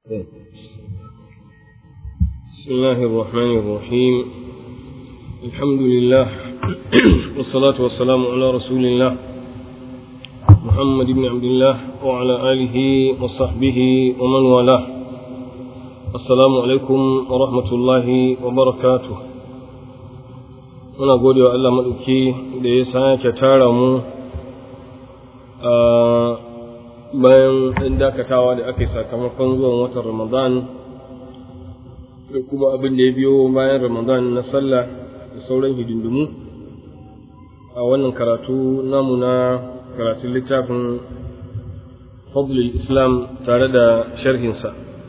بسم الله الرحمن الرحيم الحمد لله والصلاة والسلام على رسول الله محمد بن عبد الله وعلى آله وصحبه ومن والاه السلام عليكم ورحمة الله وبركاته muna gode wa Allah maɗauki da ya sake tara mu a bayan ɗan dakatawa da aka yi sakamakon zuwan watan Ramadan da kuma abin da ya biyo bayan Ramadan na sallah da sauran hidindimu a wannan karatu namu na karatun littafin fadlul islam tare da sharhinsa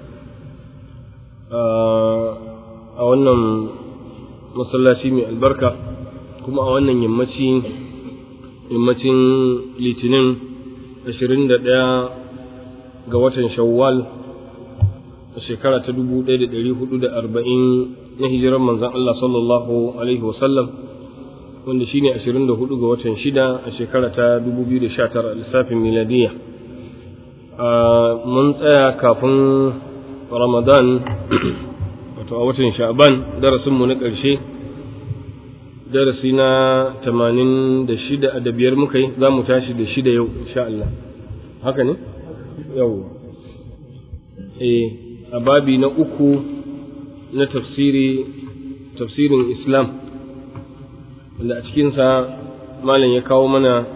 a wannan masallaci mai albarka kuma a wannan yammaci yammacin litinin 21 ga watan shawwal a shekara ta 1440 na hijirar manzan Allah sallallahu alaihi wasallam wanda shine 24 ga watan shida a shekara ta 2019 a lissafin miladiya mun tsaya kafin ramadan wato a watan sha'ban darasinmu na ƙarshe darasi na tamanin da shida da biyar muka yi za mu tashi da shida yau insha Allah haka ne? yau eh a babi na uku na tafsiri tafsirin islam wanda a cikinsa malam ya kawo mana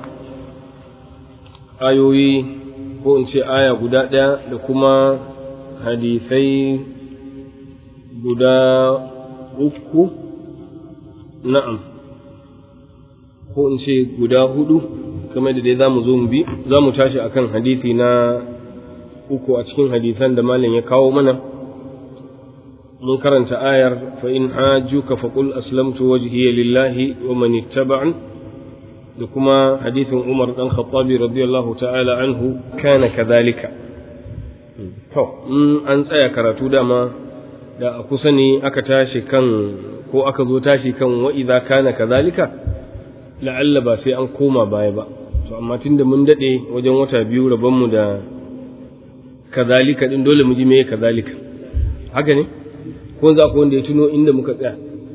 ayoyi ko in ce aya guda ɗaya da kuma hadisai guda uku na'am ko in ce guda hudu kamar da dai za mu zo mu bi za mu tashi akan hadisi na uku a cikin hadisan da malam ya kawo mana mun karanta ayar fa in hajjuka fa qul aslamtu wajhiya lillahi wa man ittaba'an da kuma hadisin Umar dan Khattabi radiyallahu ta'ala anhu kana kadhalika to an tsaya karatu dama da a kusa ne aka tashi kan ko aka zo tashi kan wa idza kana kadhalika la'alla ba sai an koma baya ba to amma tunda mun dade wajen wata biyu rabon mu da kadhalika din dole mu ji me kadhalika haka ne ko za ku wanda ya tuno inda muka tsaya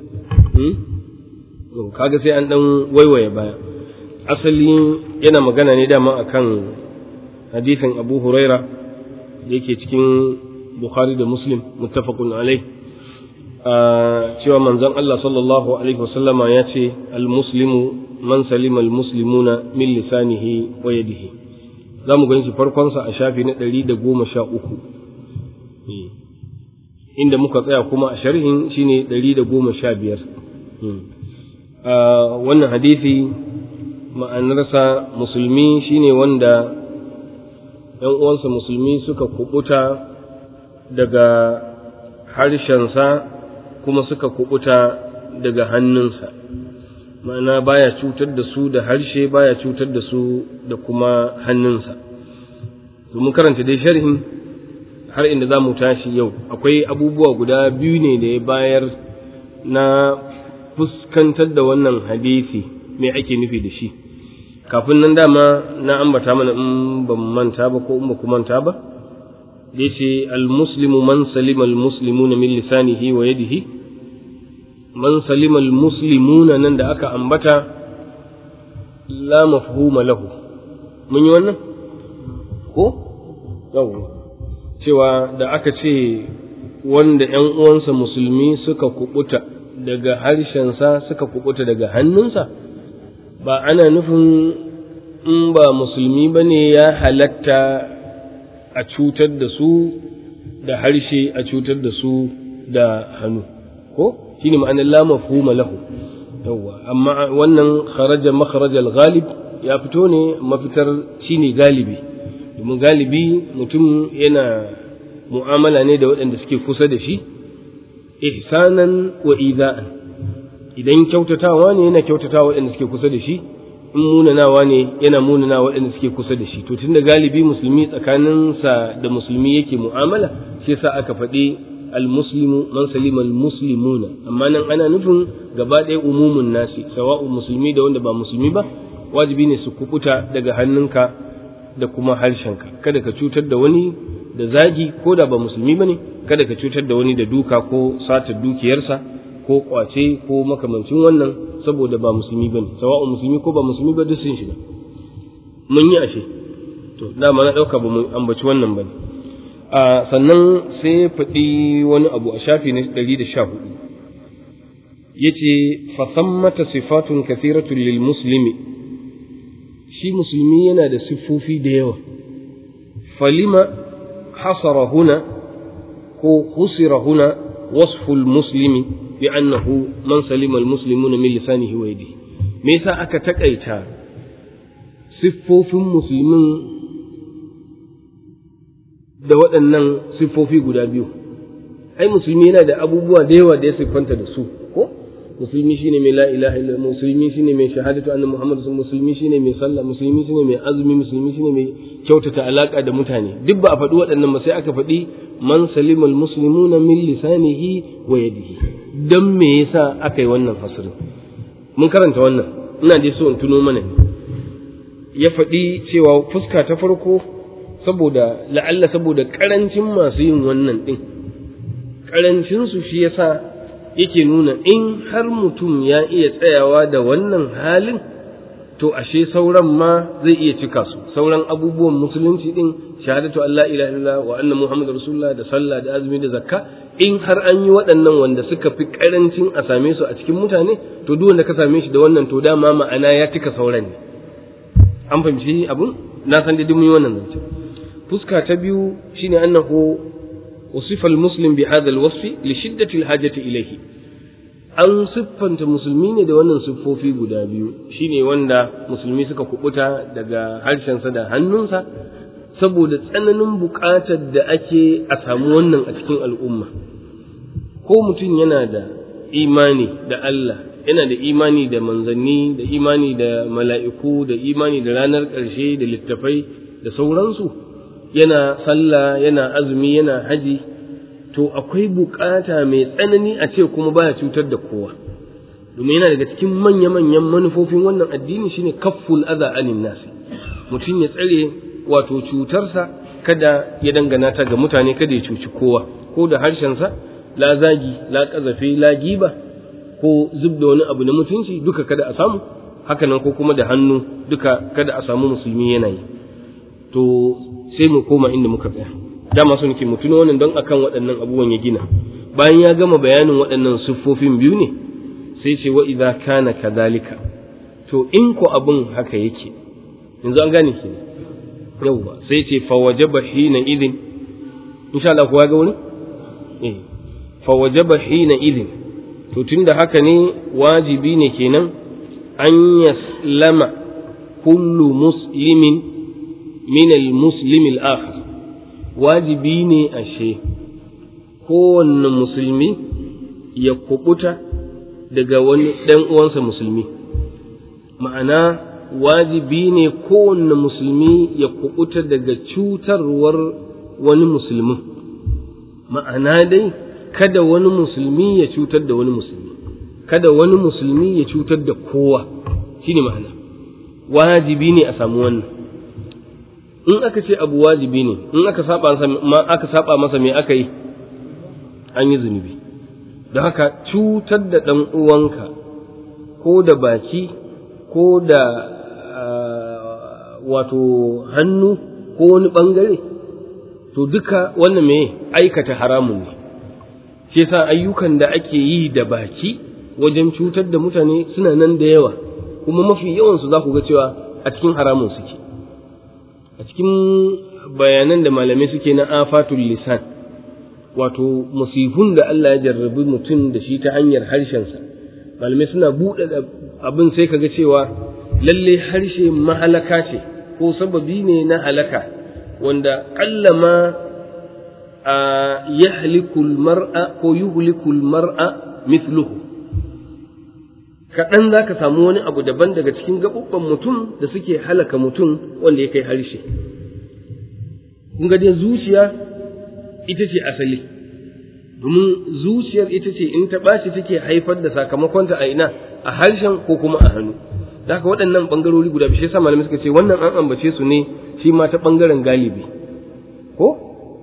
hmm kaga sai an dan waiwaye baya asali yana magana ne dama akan hadisin Abu Huraira da yake cikin Bukhari da Muslim muttafaqun alai cewa manzon Allah sallallahu alaihi wasallama ya ce al-muslimu man salima al-muslimuna min lisanihi wa yadihi zamu gani shi farkon sa a shafi na 113 inda muka tsaya kuma a sharhin shine 115 wannan hadisi ma'anarsa musulmi shine wanda ‘yan uwansa musulmi suka kubuta daga harshensa kuma suka kubuta daga hannunsa ma'ana baya cutar da su da harshe baya cutar da su da kuma hannunsa domin karanta dai sharhin har inda za mu tashi yau akwai abubuwa guda biyu ne da ya bayar na fuskantar da wannan hadisi me ake nufi da shi kafin nan dama na ambata mana in ban manta ba ko in ba ku manta ba da yace al-muslimu man salima al-muslimuna min lisanihi wa yadihi man salima al-muslimuna nan da aka ambata la mafhuma lahu mun yi wannan ko yawa cewa da aka ce wanda ‘yan uwansa musulmi suka kubuta daga harshensa suka kubuta daga hannunsa ba ana nufin in ba musulmi ba ne ya halatta a cutar da su da harshe a cutar da su da hannu ko shi ne ma'anar lama fuma lahu yawwa amma wannan kharaja makharajal ghalib ya fito ne mafitar shine galibi domin galibi mutum yana mu'amala ne da waɗanda suke kusa da shi ihsanan wa ida'an idan kyautatawa ne yana kyautatawa waɗanda suke kusa da shi in munanawa ne yana munana waɗanda suke kusa da shi to tunda galibi musulmi tsakaninsa da musulmi yake mu'amala shi yasa aka faɗi almuslimu man salima almuslimuna amma nan ana nufin gaba ɗaya umumun nasi sawa'u musulmi da wanda ba musulmi ba wajibi ne su kubuta daga hannunka da kuma harshenka kada ka cutar da wani da zagi ko da ba musulmi bane kada ka cutar da wani da duka ko sata dukiyarsa ko kwace ko makamancin wannan saboda ba musulmi bane sawa'un musulmi ko ba musulmi ba duk sun shiga mun yi ashe to dama na dauka ba mu ambaci wannan bane a sannan sai faɗi wani abu a shafi na 114 yace fa sammata sifatun kathiratun lil muslimi shi musulmi yana da siffofi da yawa falima hasara huna ko husira huna wasful muslimi bi annahu man salima al muslimuna min lisanihi wa yadihi me yasa aka takaita siffofin musulmin da waɗannan siffofi guda biyu ai musulmi yana da abubuwa da yawa da ya siffanta da su ko musulmi shine mai la ilaha illa musulmi shine mai shahadatu anna muhammadu musulmi shine mai sallah musulmi shine mai azumi musulmi shine mai kyautata alaka da mutane duk ba a faɗi waɗannan ba sai aka faɗi man salimal muslimuna min lisanihi wa yadihi dan me yasa aka yi wannan fasirin mun karanta wannan ina dai so in tuno mana ne ya faɗi cewa fuska ta farko saboda la'alla saboda karancin masu yin wannan ɗin karancinsu shi yasa yake nuna in har mutum ya iya tsayawa da wannan halin to ashe sauran ma zai iya cika su sauran abubuwan musulunci din shahadatu Allah ilaha illallah wa anna muhammadu rasulullah da sallah da azumi da zakka in har an yi waɗannan wanda suka fi karancin a same su a cikin mutane to duk wanda ka same shi da wannan to dama ma'ana ya cika sauran ne an fahimci abun na san dai mun yi wannan zance fuska ta biyu shine annahu وصف المسلم بهذا الوصف لشدة الحاجة إليه an siffanta musulmi ne da wannan siffofi guda biyu shine wanda musulmi suka kubuta daga harshensa da hannunsa saboda tsananin buƙatar da ake a samu wannan a cikin al'umma ko mutum yana da imani da Allah yana da imani da manzanni da imani da mala'iku da imani da ranar ƙarshe da littafai da sauransu yana sallah yana azumi yana haji to akwai bukata mai tsanani a ce kuma baya cutar da kowa domin yana daga cikin manya-manyan manufofin wannan addini shine kafful adha anin nasi mutum ya tsare wato cutarsa kada ya dangana ta ga mutane kada ya cuci kowa ko da harshensa la zagi la kazafe la giba ko zub da wani abu na mutunci duka kada a samu hakanan ko kuma da hannu duka kada a samu musulmi yana yi to sai mu koma inda muka tsaya dama su nake mu tuno wannan don akan waɗannan abubuwan ya gina bayan ya gama bayanin waɗannan siffofin biyu ne sai ce wa idza kana kadhalika to in ko abun haka yake yanzu an gane ki yawwa sai ce fa wajaba hina idin insha Allah kuwa ga wani eh fa wajaba hina idin to tunda haka ne wajibi ne kenan an yaslama kullu muslimin min al-muslim al-akhar wajibi ne ashe kowanne musulmi ya kubuta daga wani ɗan uwansa musulmi ma'ana wajibi ne kowanne musulmi ya kubuta daga cutarwar wani musulmin ma'ana dai kada wani musulmi ya cutar da wani musulmi kada wani musulmi ya cutar da kowa shine ma'ana wajibi ne a samu wannan in aka ce abu wajibi ne in aka saba masa aka saba masa me aka yi an yi zunubi da haka cutar da ɗan uwanka ko da baki ko da wato hannu ko wani ɓangare to duka wannan me aikata haramun ne shi yasa ayyukan da ake yi da baki wajen cutar da mutane suna nan da yawa kuma mafi yawansu za ku ga cewa a cikin haramun suke a cikin bayanan da malamai suke na afatul lisan wato musifun da Allah ya jarrabi mutum da shi ta hanyar harshensa malamai suna buɗe abin sai kaga cewa lalle harshe mahalaka ce ko sababi ne na halaka wanda ƙallama a yahlikul mar'a ko yuhlikul mar'a mithluhu kaɗan za ka samu wani abu daban daga cikin gaɓuɓɓan mutum da suke halaka mutum wanda ya kai harshe kun ga dai zuciya ita ce asali domin zuciyar ita ce in ta ɓaci take haifar da sakamakonta a ina a harshen ko kuma a hannu da haka waɗannan ɓangarori guda biyu shi yasa malamai suka ce wannan an ambace su ne shi ma ta ɓangaren galibi ko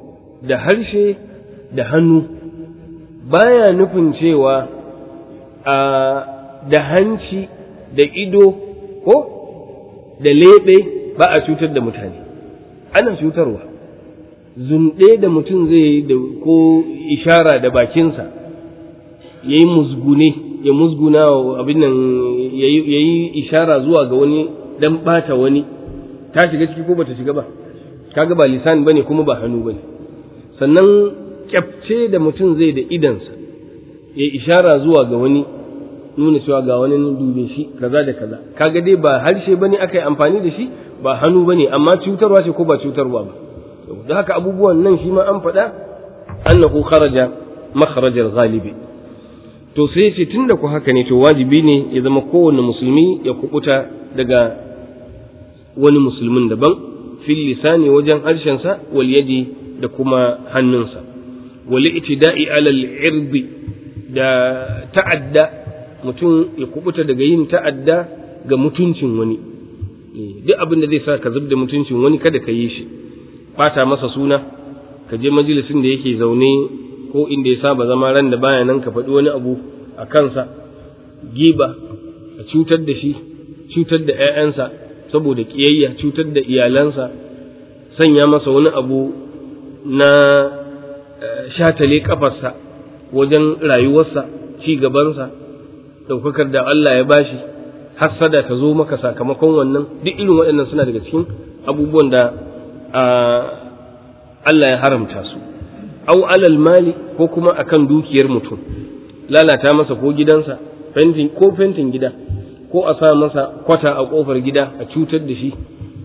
da harshe da hannu baya nufin cewa a da hanci da ido ko da leɓe ba a cutar da mutane ana cutarwa zunɗe da mutum zai da ko ishara da bakinsa ya yi musgune ya musguna abin nan ya yi ishara zuwa ga wani dan ɓata wani ta shiga ciki ko bata shiga ba kaga ba lisan bane kuma ba hannu bane sannan kyafce da mutum zai da idansa ya ishara zuwa ga wani nuna cewa ga wani dube shi kaza da kaza kaga dai ba harshe bane aka yi amfani da shi ba hannu bane amma cutarwa ce ko ba cutarwa ba da haka abubuwan nan shi ma an faɗa annahu kharaja makharajal ghalibi to sai ce tunda ku haka ne to wajibi ne ya zama kowanne musulmi ya kubuta daga wani musulmin daban fil lisani wajen harshensa wal yadi da kuma hannunsa wal itida'i alal irbi da ta'adda mutum ya kubuta daga yin ta'adda ga mutuncin wani duk abin da zai sa ka zub da mutuncin wani kada ka yi shi bata masa suna ka je majalisin da yake zaune ko inda ya saba zama ran da baya nan ka faɗi wani abu a kansa giba a cutar da shi cutar da 'ya'yansa saboda ƙiyayya cutar da iyalansa sanya masa wani abu na shatale kafarsa wajen rayuwarsa ci gabansa ɗaukakar da Allah ya bashi hassada ta zo maka sakamakon wannan duk irin waɗannan suna daga cikin abubuwan da Allah ya haramta su au alal mali ko kuma akan dukiyar mutum lalata masa ko gidansa fentin ko fentin gida ko a sa masa kwata a kofar gida a cutar da shi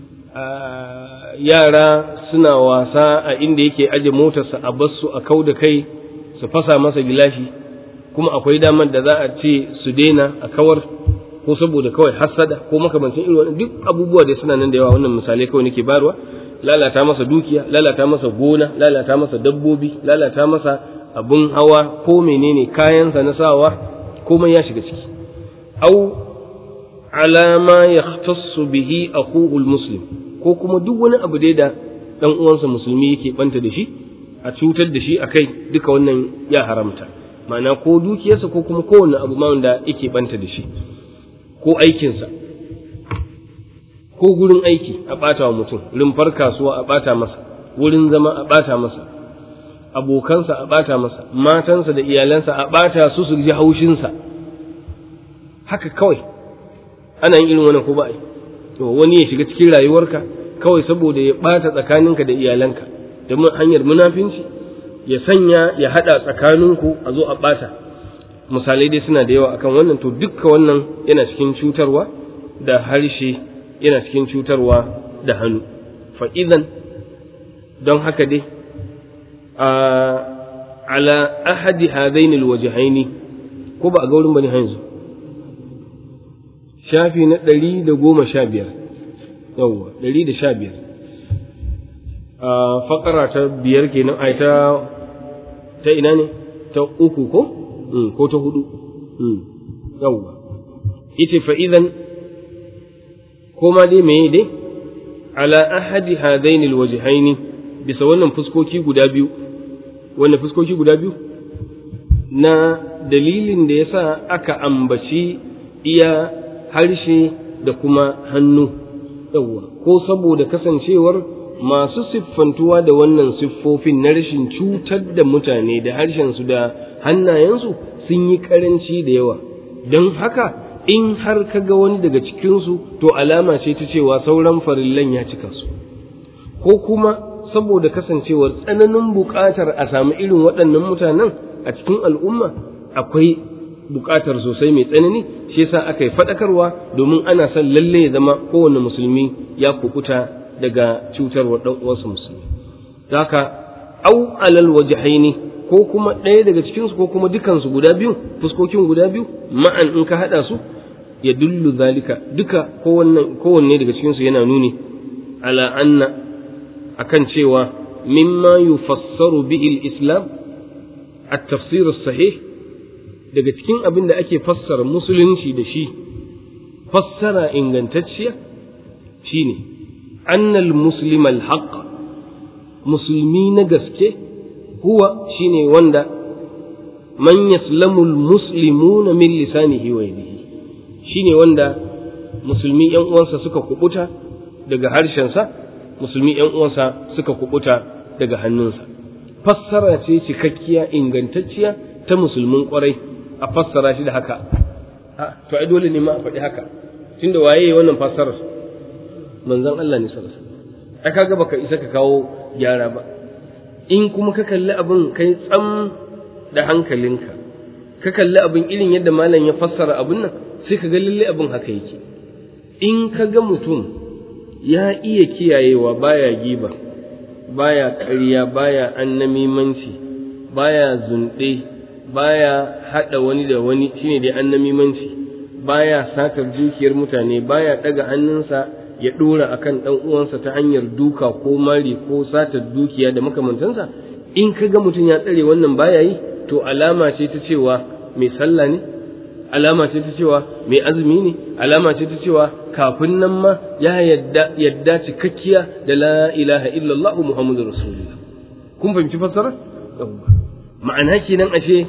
yara suna wasa a inda yake aje motarsa a bassu a kau da kai su fasa masa gilashi kuma akwai damar da za a ce su daina a kawar ko saboda kawai hassada ko makamancin irin wannan duk abubuwa da suna nan da yawa wannan misalai kawai nake barwa lalata masa dukiya lalata masa gona lalata masa dabbobi lalata masa abun hawa ko menene kayansa na sawa komai ya shiga ciki au ala ma yahtassu bihi aqul muslim ko kuma duk wani abu dai da dan uwansa musulmi yake banta da shi a cutar da shi akai duka wannan ya haramta ma'ana ko dukiyarsa ko kuma kowanne abu ma wanda yake banta da shi ko aikinsa ko gurin aiki a ɓata wa mutum rumfar kasuwa a ɓata masa wurin zama a ɓata masa abokansa a ɓata masa matansa da iyalansa a ɓata su su ji haushinsa haka kawai ana yin irin wannan ko ba to wani ya shiga cikin rayuwarka kawai saboda ya ɓata tsakaninka da iyalanka da hanyar munafinci ya sanya ya haɗa tsakaninku a zo a ɓata misalai dai suna da yawa akan wannan to dukka wannan yana cikin cutarwa da harshe yana cikin cutarwa da hannu fa'idan don haka dai a ala ahadi hadainil wajihaini ko ba a gaurin bane yanzu shafi na ɗari da goma sha biyar yawwa ɗari da sha biyar a fakara ta biyar kenan ai ta ta ina ne ta uku ko ko ta hudu yawwa ita fa'idan ko ma dai meye dai ala ahadi hadaini alwajhaini bisa wannan fuskoki guda biyu wannan fuskoki guda biyu na dalilin da yasa aka ambaci iya harshe da kuma hannu yawwa ko saboda kasancewar masu siffantuwa da wannan siffofin na rashin cutar da mutane da harshensu da hannayensu sun yi karanci da yawa don haka in har ka ga wani daga cikinsu to alama ce ta cewa sauran farillan ya cika su ko kuma saboda kasancewar tsananin buƙatar a samu irin waɗannan mutanen a cikin al'umma akwai buƙatar sosai mai tsanani shi yasa aka yi faɗakarwa domin ana son lalle ya zama kowane musulmi ya kukuta daga cutarwar ɗan uwansa musulmi haka au alal wajhaini ko kuma ɗaya daga cikinsu ko kuma dukansu guda biyu fuskokin guda biyu ma'an in ka haɗa su ya dullu zalika duka kowanne daga cikinsu yana nuni ala anna akan cewa mimma yufassaru bihi islam at-tafsir sahih daga cikin abin da ake fassara musulunci da shi fassara ingantacciya shine annal muslim al musulmi na gaske huwa shine wanda man yaslamu almuslimuna min lisanihi wa yadihi shine wanda musulmi yan uwansa suka kubuta daga harshensa musulmi yan uwansa suka kubuta daga hannunsa fassara ce cikakkiya ingantacciya ta musulmin kwarai a fassara shi da haka to ai dole ne ma a faɗi haka tunda waye wannan fassarar manzon Allah ne sallallahu alaihi wasallam ai kaga baka isa ka kawo gyara ba in kuma ka kalli abin kai tsam da hankalinka ka kalli abin irin yadda malam ya fassara abin nan sai ka ga lalle abin haka yake in ka ga mutum ya iya kiyayewa baya giba baya ƙarya baya annamimanci baya zunɗe baya haɗa wani da wani shine dai annamimanci baya satar dukiyar mutane baya ɗaga hannunsa ya ɗora akan ɗan uwansa ta hanyar duka ko mari ko satar dukiya da makamantansa in ka ga mutum ya tsare wannan baya yi to alama ce ta cewa mai sallah ne alama ce ta cewa mai azumi ne alama ce ta cewa kafin nan ma ya yadda yadda cikakkiya da la ilaha illallah muhammadu rasulullah kun fahimci fassara ma'ana kenan ashe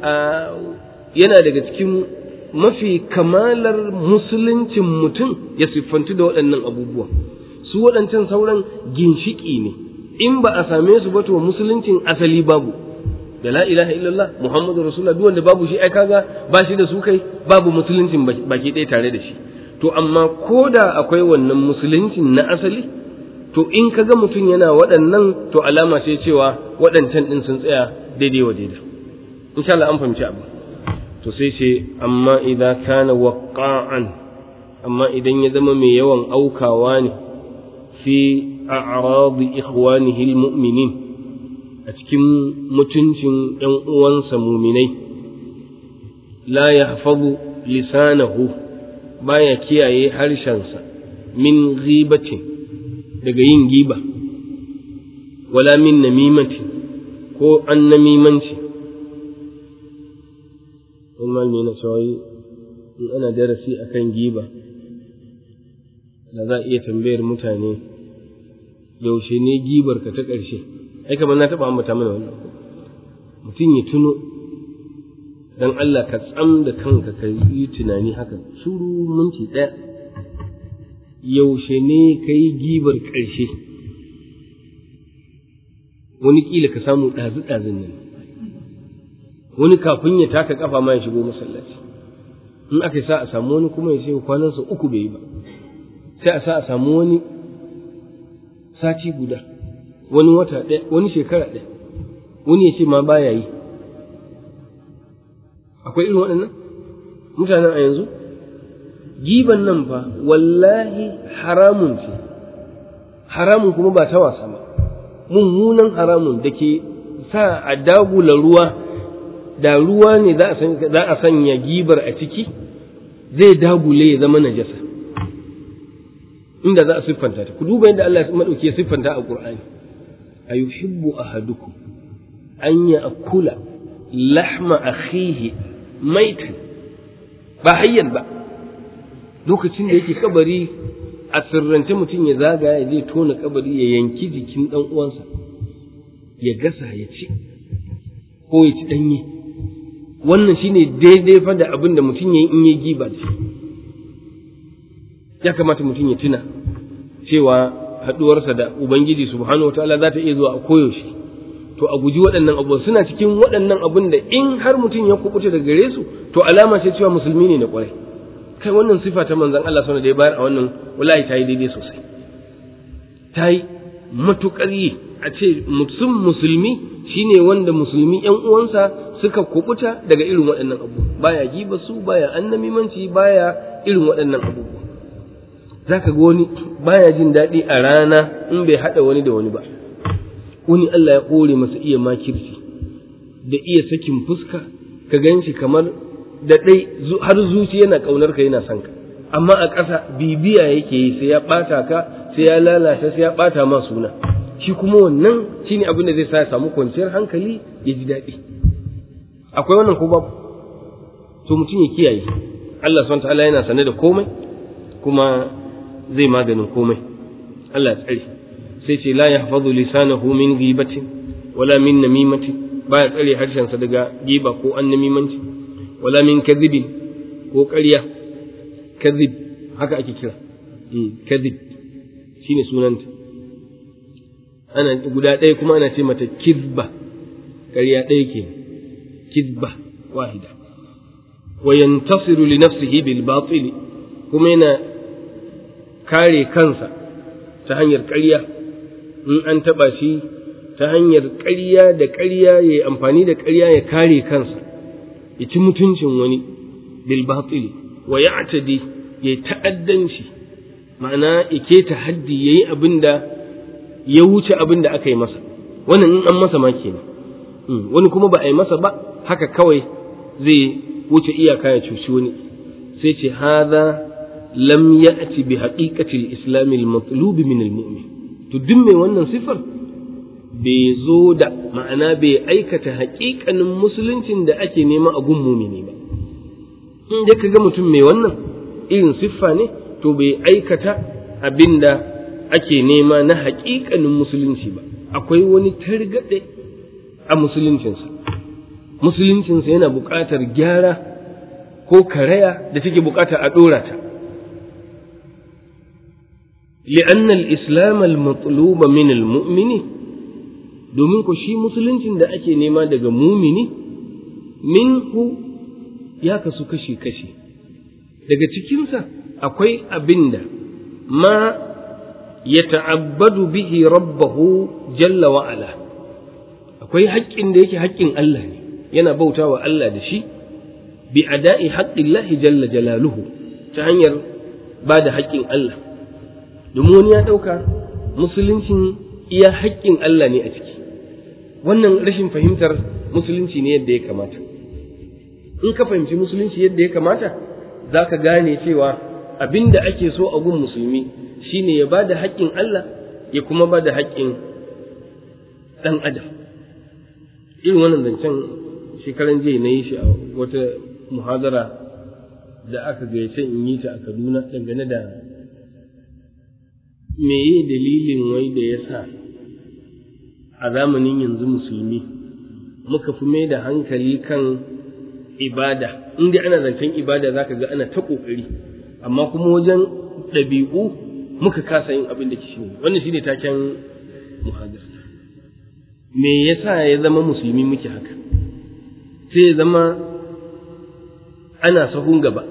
yana daga cikin mafi kamalar musuluncin mutum ya siffantu da waɗannan abubuwa su waɗancan sauran ginshiki ne in ba a same su ba to musuluncin asali babu da la ilaha illallah muhammadu rasulullah duk wanda babu shi ai kaga ba shi da su kai babu musuluncin baki ɗaya tare da shi to amma ko da akwai wannan musuluncin na asali to in kaga mutum yana waɗannan to alama ce cewa waɗancan ɗin sun tsaya daidai wa daidai insha Allah an fahimci abu to sai ce amma idan kana waqa'an amma idan ya zama mai yawan aukawa ne fi a'radi ikhwanihi almu'minin a cikin mutuncin ‘yan uwansa muminai, la ya hafazu lisanahu baya kiyaye harshensa min ghibatin daga yin giba, wala min namimatin ko an namimanci. Wani malami na cewa in ana darasi a kan giba, da za a iya tambayar mutane yaushe ne gibar ka ta ƙarshe. ai kamar na taɓa ambata mana wannan mutum ya tuno dan Allah ka tsam da kanka ka yi tunani haka shuru minti ɗaya yaushe ne ka yi gibar ƙarshe wani ƙila ka samu ɗazu-ɗazun nan wani kafin ya taka ƙafa ma ya shigo masallaci in aka sa a samu wani kuma ya ce kwanansa uku bai yi ba sai a sa a samu wani sati guda wani wata ɗaya wani shekara ɗaya wani ya ce ma baya yi akwai irin waɗannan mutanen a yanzu giban nan fa wallahi haramun ce haramun kuma ba ta wasa ba mummunan haramun da ke sa a dagula ruwa da ruwa ne za a sanya gibar a ciki zai dagule ya zama najasa inda za a siffanta ta ku duba yadda Allah maɗauki ya siffanta a Qur'ani ayuhibbu ahadukum an ya'kula lahma akhihi maitan ba hayyan ba lokacin da yake kabari a sirrance mutum ya zagaya ya je tona kabari ya yanki jikin dan uwansa ya gasa ya ci ko ya ci danye wannan shine daidai fa da abin da mutum ya yi in ya giba ce ya kamata mutum ya tuna cewa haɗuwarsa da Ubangiji subhanahu wa ta'ala za ta iya zuwa a koyaushe to a guji waɗannan abubuwan suna cikin waɗannan abun da in har mutum ya kubuta daga gare su to alama ce cewa musulmi ne na ƙwarai kai wannan sifa ta manzon Allah sallallahu da ya bayar a wannan wallahi ta yi daidai sosai ta yi matuƙar yi a ce mutum musulmi shine wanda musulmi ƴan uwansa suka kubuta daga irin waɗannan abubuwa baya giba su baya annamimanci baya irin waɗannan abubuwa za ka ga wani baya jin daɗi a rana in bai haɗa wani da wani ba wani Allah ya ƙore masa iya makirci da iya sakin fuska ka gan shi kamar da ɗai har zuci yana ƙaunar ka yana son ka amma a ƙasa bibiya yake yi sai ya ɓata ka sai ya lalata sai ya ɓata ma suna shi kuma wannan shine abin da zai sa ya samu kwanciyar hankali ya ji daɗi akwai wannan ko babu to mutum ya kiyaye Allah subhanahu ta'ala yana sane da komai kuma zai maganin komai Allah ya tsare sai ce la yahfazu lisanahu min ghibatin wala min namimati baya tsare harshensa daga giba ko an namimanci wala min kadhibin ko ƙarya kadhib haka ake kira kadhib shine sunanta ana guda ɗaya kuma ana ce mata kizba ƙarya ɗaya ke kizba wahida wa yantasiru li nafsihi bil batil kuma yana kare kansa ta hanyar ƙarya in an taɓa shi ta hanyar ƙarya da ƙarya ya yi amfani da ƙarya ya kare kansa ya ci mutuncin wani bil batil wa ya'tadi ya yi ta'addanci ma'ana ya keta haddi ya yi abin da ya wuce abin da aka yi masa wannan in an masa ma kenan wani kuma ba a yi masa ba haka kawai zai wuce iyaka ya cuci wani sai ce hadha lam ya'ti bi haqiqati al-islam al-matlub min al-mu'min to duk mai wannan sifar bai zo da ma'ana bai aikata haƙiƙanin musuluncin da ake nema a gun mumini ba in da kaga mutum mai wannan irin siffa ne to bai aikata abinda ake nema na haƙiƙanin musulunci ba akwai wani targaɗe a musuluncinsa musuluncinsa yana buƙatar gyara ko karaya da take buƙatar a ɗora ta لأن الإسلام المطلوب من المؤمن domin ku shi musuluncin da ake nema daga mumini minhu ya kasu kashi-kashi daga cikinsa akwai abinda ma ya ta'abbadu bihi rabbahu jalla wa'ala akwai haƙƙin da yake haƙƙin Allah ne yana bauta wa Allah da shi bi ada'i haƙƙin jalla jalaluhu ta hanyar ba da haƙƙin Allah domin wani ya ɗauka musuluncin iya haƙƙin Allah ne a ciki wannan rashin fahimtar musulunci ne yadda ya kamata in ka fahimci musulunci yadda ya kamata za ka gane cewa abin da ake so a gun musulmi shine ya ba da haƙƙin Allah ya kuma ba da haƙƙin ɗan adam irin wannan zancen shekaran jiya na yi shi a wata muhadara da aka gayyace in yi ta a kaduna dangane da meye dalilin wai da ya sa a zamanin yanzu musulmi muka fi mai da hankali kan ibada inda ana zancen ibada za ka ga ana ta ƙoƙari amma kuma wajen ɗabi'u muka kasa yin abin da ke shi wannan shi ne taken muhadar me yasa ya zama musulmi muke haka sai ya zama ana sahun gaba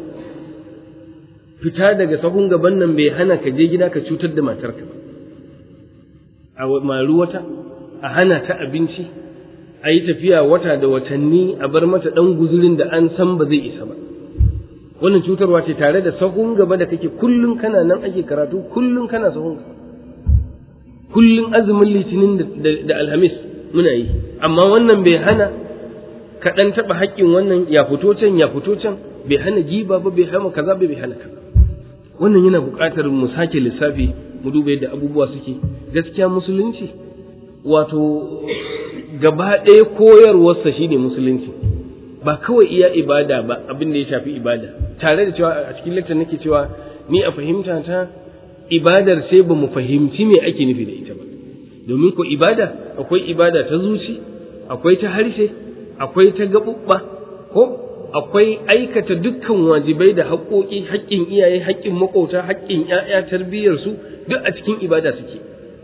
fita daga sahun gaban nan bai hana ka je gida ka cutar da matarka ba a maru wata a hana ta abinci a yi tafiya wata da watanni a bar mata ɗan guzurin da an san ba zai isa ba wannan cutarwa ce tare da sahun gaba da kake kullum kana nan ake karatu kullum kana sahun gaba kullum azumin litinin da alhamis muna yi amma wannan bai hana ka ɗan taɓa haƙƙin wannan ya fito can ya fito can bai hana giba ba bai hana kaza bai hana kaza wannan yana buƙatar mu sake lissafi mu duba yadda abubuwa suke gaskiya musulunci wato gaba ɗaya koyarwarsa shine musulunci ba kawai iya ibada ba abin da ya shafi ibada tare da cewa a cikin lecture nake cewa ni a fahimta ta ibadar sai ba mu fahimci me ake nufi da ita ba domin ko ibada akwai ibada ta zuci akwai ta harshe akwai ta gaɓuɓɓa ko akwai aikata dukkan wajibai da haƙoƙi haƙƙin iyaye haƙƙin maƙota haƙƙin ‘ya'ya tarbiyyarsu duk a cikin ibada suke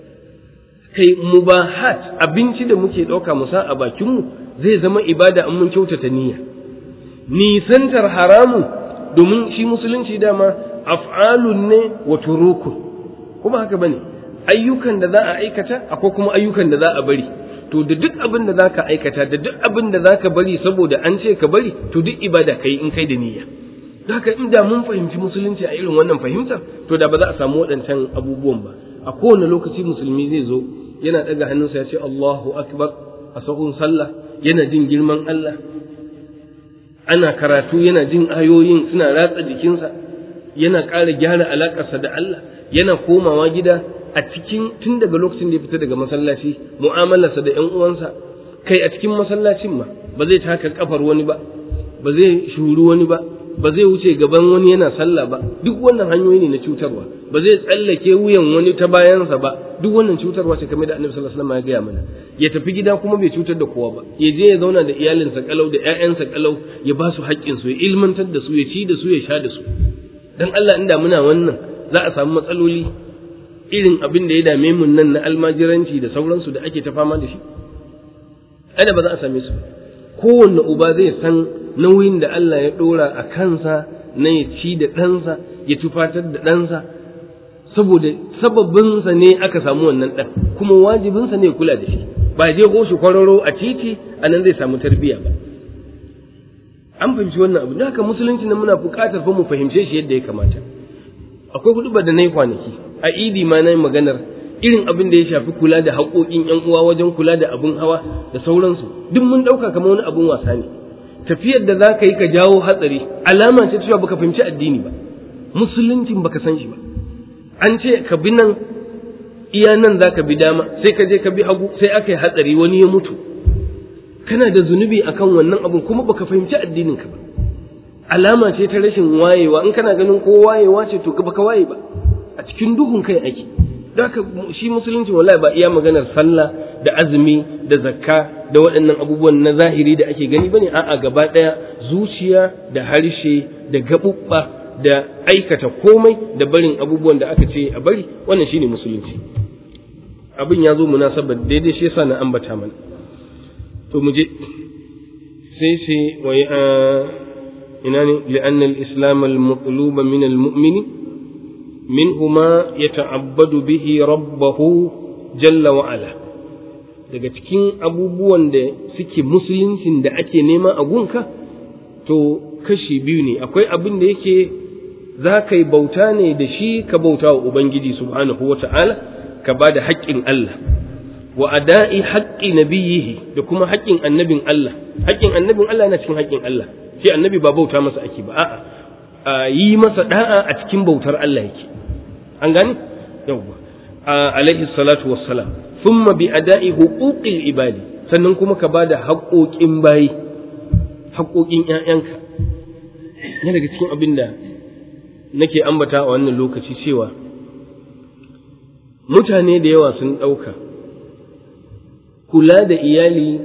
kai mubahat abinci da muke ɗauka mu sa a bakinmu zai zama ibada in mun kyautata niyya nisantar haramu domin shi musulunci dama af'alun ne wa turukun kuma haka bane ayyukan da za a aikata akwai kuma ayyukan da za a bari to da duk abin da zaka aikata da duk abin da zaka bari saboda an ce ka bari to duk ibada kai in kai da niyya haka in da mun fahimci musulunci a irin wannan fahimtar to da ba za a samu waɗancan abubuwan ba a kowane lokaci musulmi zai zo yana ɗaga hannunsa ya ce Allahu akbar a sahun sallah yana jin girman Allah ana karatu yana jin ayoyin suna ratsa jikinsa yana ƙara gyara alaƙarsa da Allah yana komawa gida a cikin tun daga lokacin da ya fita daga masallaci mu'amalarsa da 'yan uwansa kai a cikin masallacin ma ba zai taka kafar wani ba ba zai shuru wani ba ba zai wuce gaban wani yana sallah ba duk wannan hanyoyi ne na cutarwa ba zai tsallake wuyan wani ta bayansa ba duk wannan cutarwa ce kamar da annabi sallallahu alaihi wasallam ya gaya mana ya tafi gida kuma bai cutar da kowa ba ya je ya zauna da iyalinsa kalau da ƴaƴansa kalau ya ba su haƙƙin su ya ilmantar da su ya ci da su ya sha da su dan Allah inda muna wannan za a samu matsaloli irin abin da ya dame mun nan na almajiranci da sauransu da ake ta fama da shi ada ba za a same su kowanne uba zai san nauyin da Allah ya ɗora a kansa na ya ci da ɗansa ya tufatar da ɗansa saboda sababinsa ne aka samu wannan ɗan kuma wajibinsa ne kula da shi ba je ko shi kwararo a titi a nan zai samu tarbiyya ba an fahimci wannan abu da haka musulunci na muna buƙatar fa mu fahimce shi yadda ya kamata akwai hudu da na yi kwanaki a idi ma na yi maganar irin abin da ya shafi kula da haƙoƙin ‘yan uwa wajen kula da abin hawa da sauransu duk mun ɗauka kamar wani abin wasa ne tafiyar da za ka yi ka jawo hatsari alama ce cewa baka fahimci addini ba musuluncin baka san shi ba an ce ka bi nan iya nan za ka bi dama sai ka je ka bi hagu sai aka yi hatsari wani ya mutu kana da zunubi akan wannan abin kuma baka fahimci addinin ka ba alama ce ta rashin wayewa in kana ganin ko wayewa ce to baka waye ba a cikin duhun kai ake haka shi musulunci wallahi ba iya maganar sallah da azumi da zakka da waɗannan abubuwan na zahiri da ake gani bane a'a gaba ɗaya zuciya da harshe da gaɓuɓɓa da aikata komai da barin abubuwan da aka ce a bari wannan shine musulunci abin ya zo munasabar daidai shi yasa na ambata mana to mu je sai sai wa ina ne li'anna al-islam al-maqluba min al-mu'mini منه ما يتعبد به ربه جل وعلا daga cikin abubuwan da suke musuluncin da ake nema a gunka to kashi biyu ne akwai abin da yake za ka yi bauta ne da shi ka bauta wa ubangiji subhanahu wa ta'ala ka ba da haƙƙin Allah wa ada'i haƙƙi nabiyihi da kuma haƙƙin annabin Allah haƙƙin annabin Allah yana cikin haƙƙin Allah shi annabi ba bauta masa ake ba a'a yi masa da'a a cikin bautar Allah yake an gani yawwa alaihi salatu wassalam thumma bi ada'i huquqil ibadi sannan kuma ka bada haƙoƙin bayi haƙoƙin ƴaƴanka ne daga cikin abin da nake ambata a wannan lokaci cewa mutane da yawa sun ɗauka kula da iyali